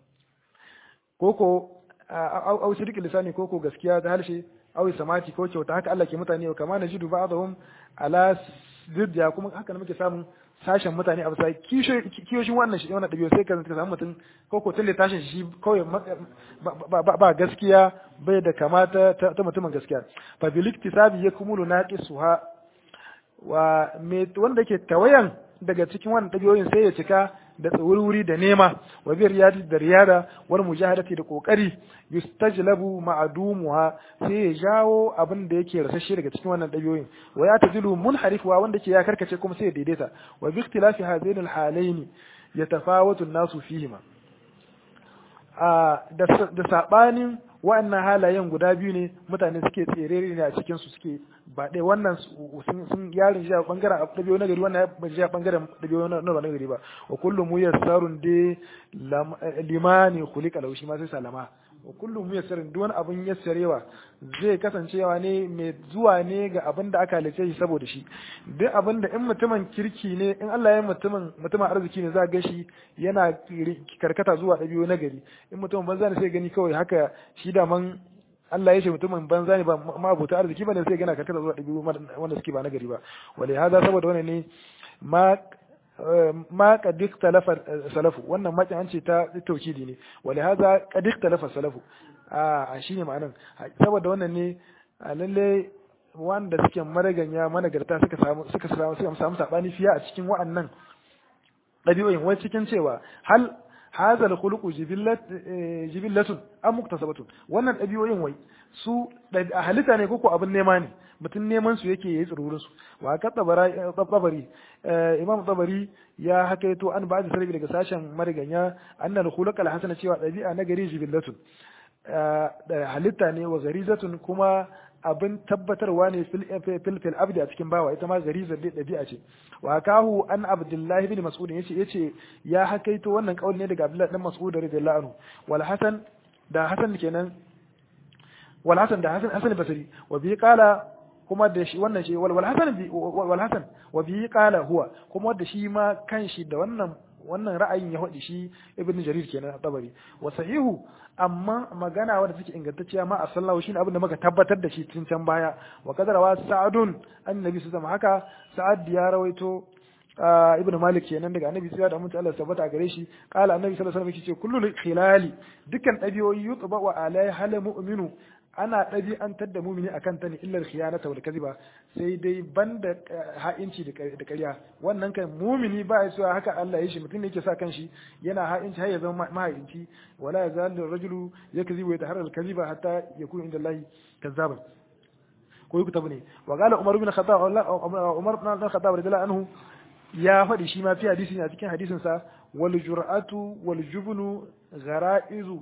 koko au shirki lisani koko gaskiya da halshe au samati ko kyauta haka Allah ke mutane wa kama najidu ba'dahum ala zidda kuma haka muke samun sashen mutane a bisa kiyoshin wannan shi wannan dabi'u sai ka samu mutum ko ko tun tashin shi kawai ba gaskiya bai da kamata ta mutumin gaskiya fa bil iktisabi yakmulu naqisuha wa me wanda yake tawayan daga cikin wannan dabi'o'in sai ya cika da tsawuri da nema wa bi riyadi da riyada wal mujahadati da kokari yustajlabu ma'dumuha sai ya jawo abin da yake rasashe daga cikin wannan dabi'o'in wa ya tazilu munharifwa wanda ke ya karkace kuma sai ya daidaita wa bi ikhtilafi hadain al halayn yatafawatu an-nasu fihima a da sabanin wa'annan halayen guda biyu ne mutane suke tserere ne a cikin su suke ba ɗaya wannan sun yarin shi a bangaren ɗabi'o na gari wannan ya shi a bangaren ɗabi'o na na gari ba wa kullum mu yassarun de limani khuliqa lahu shi ma sai salama wa kullum mu yassarun duk wani abun yassarewa zai kasancewa ne mai zuwa ne ga abin da aka halice shi saboda shi duk abin da in mutumin kirki ne in Allah ya mutumin mutumin arziki ne za ga shi yana karkata zuwa ɗabi'o na gari in mutumin banza ne sai gani kawai haka shi da man Allah ya ce mutumin banza ne ba mabuta arziki ba ne sai gana karkata zuwa ɗabi'u wanda suke ba na gari ba wale haza saboda wani ne ma ma kadik talafa salafu wannan makin an ce ta taukidi ne wale haza kadik talafa salafu a shine ma'anan saboda wannan ne lalle wanda suke maraganya managarta suka samu suka samu suka samu sabani fiya a cikin wa'annan ɗabi'o'in wai cikin cewa hal hadha al-khuluqu jibillatun am muktasabatun wannan ɗabi'o'in wai su a halitta ne koko abin nema ne mutum neman su yake yayi tsirurin su wa ka tabari imam tabari ya hakaito an ba da sarbi daga sashen mariganya annal khuluq al-hasana cewa ɗabi'a na gari jibillatun halitta ne wa garizatun kuma abin tabbatarwa ne fil fil abdi a cikin bawa ita ma garizar dai dabi'a ce wa kahu an abdullahi bin mas'ud yace yace ya hakaito wannan kauli ne daga abdullahi dan mas'ud radiyallahu anhu wal hasan da hasan kenan wal hasan da hasan hasan basri wa bi qala kuma da shi wannan shi wal hasan wal hasan wa bi qala huwa kuma da shi ma kanshi da wannan wannan ra'ayin ya faɗi shi ibn jarir kenan tabari wa sahihu amma magana wadda take ingantacciya ma a sallahu shine abin da muka tabbatar da shi tun can baya wa kadarawa sa'adun annabi su zama haka sa'ad ya rawaito ibn malik kenan daga annabi sai da mutu Allah tabbata gare shi qala annabi sallallahu alaihi wasallam yace kullu khilali dukkan dabiyoyi yutba wa alai hal mu'minu ana ɗabi'antar da mumini akan ta ne illar khiyanata wal kadhiba sai dai banda ha'inci da ƙarya wannan kan mumini ba ya cewa haka Allah ya shi mutum ne yake sa kanshi yana ha'inci har ya zama maha'inci wala yazalu rajulu yakzibu yataharra al kadhiba hatta yakuna inda Allah kazzaban ko yi tabu ne wa qala umar ibn khattab umar ibn khattab radiyallahu anhu ya faɗi shi ma fi hadisi ne a cikin hadisin sa wal jur'atu wal jubnu ghara'izu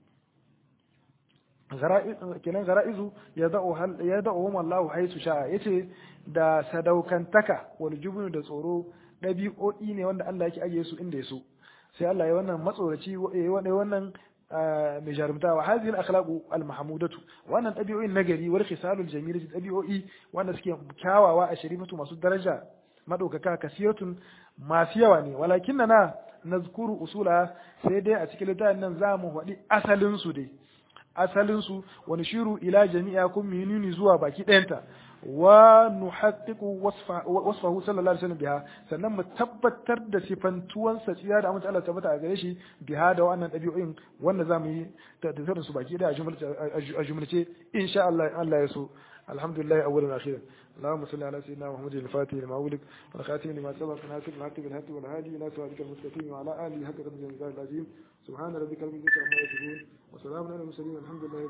kenan gara'izu ya da'uhum Allah haisu sha'a yace da sadaukantaka wal jubnu da tsoro ɗabi'o'i ne wanda Allah yake ajiye su inda ya so sai Allah ya wannan matsoraci wannan mai jarumta wa hadhihi al-akhlaqu al-mahmudatu wannan ɗabi'o'in nagari wal khisalul jamilati ɗabi'o'i wanda suke kyawawa a sharifatu masu daraja madaukaka kasiratun masu yawa ne walakinna nazkuru usula sai dai a cikin littafin nan za mu faɗi asalin su dai asalinsu wani shiru ila jami'a kun minuni zuwa baki ɗayanta wa nuhaqqiqu wasfahu sallallahu alaihi wasallam biha sannan mu tabbatar da sifantuwan sa tsiya da amince Allah tabbata a gare shi biha da wannan dabi'o'in wanda zamu yi da su baki ɗaya a jumlace insha Allah Allah ya so alhamdulillah awwalan akhiran اللهم صل على سيدنا محمد الفاتح لما أولك والخاتم لما سبق ناصر الحق بالحق والهادي إلى صراطك المستقيم وعلى آله حق قدر العظيم سبحان ربك رب العزة عما يصفون وسلام على المرسلين الحمد لله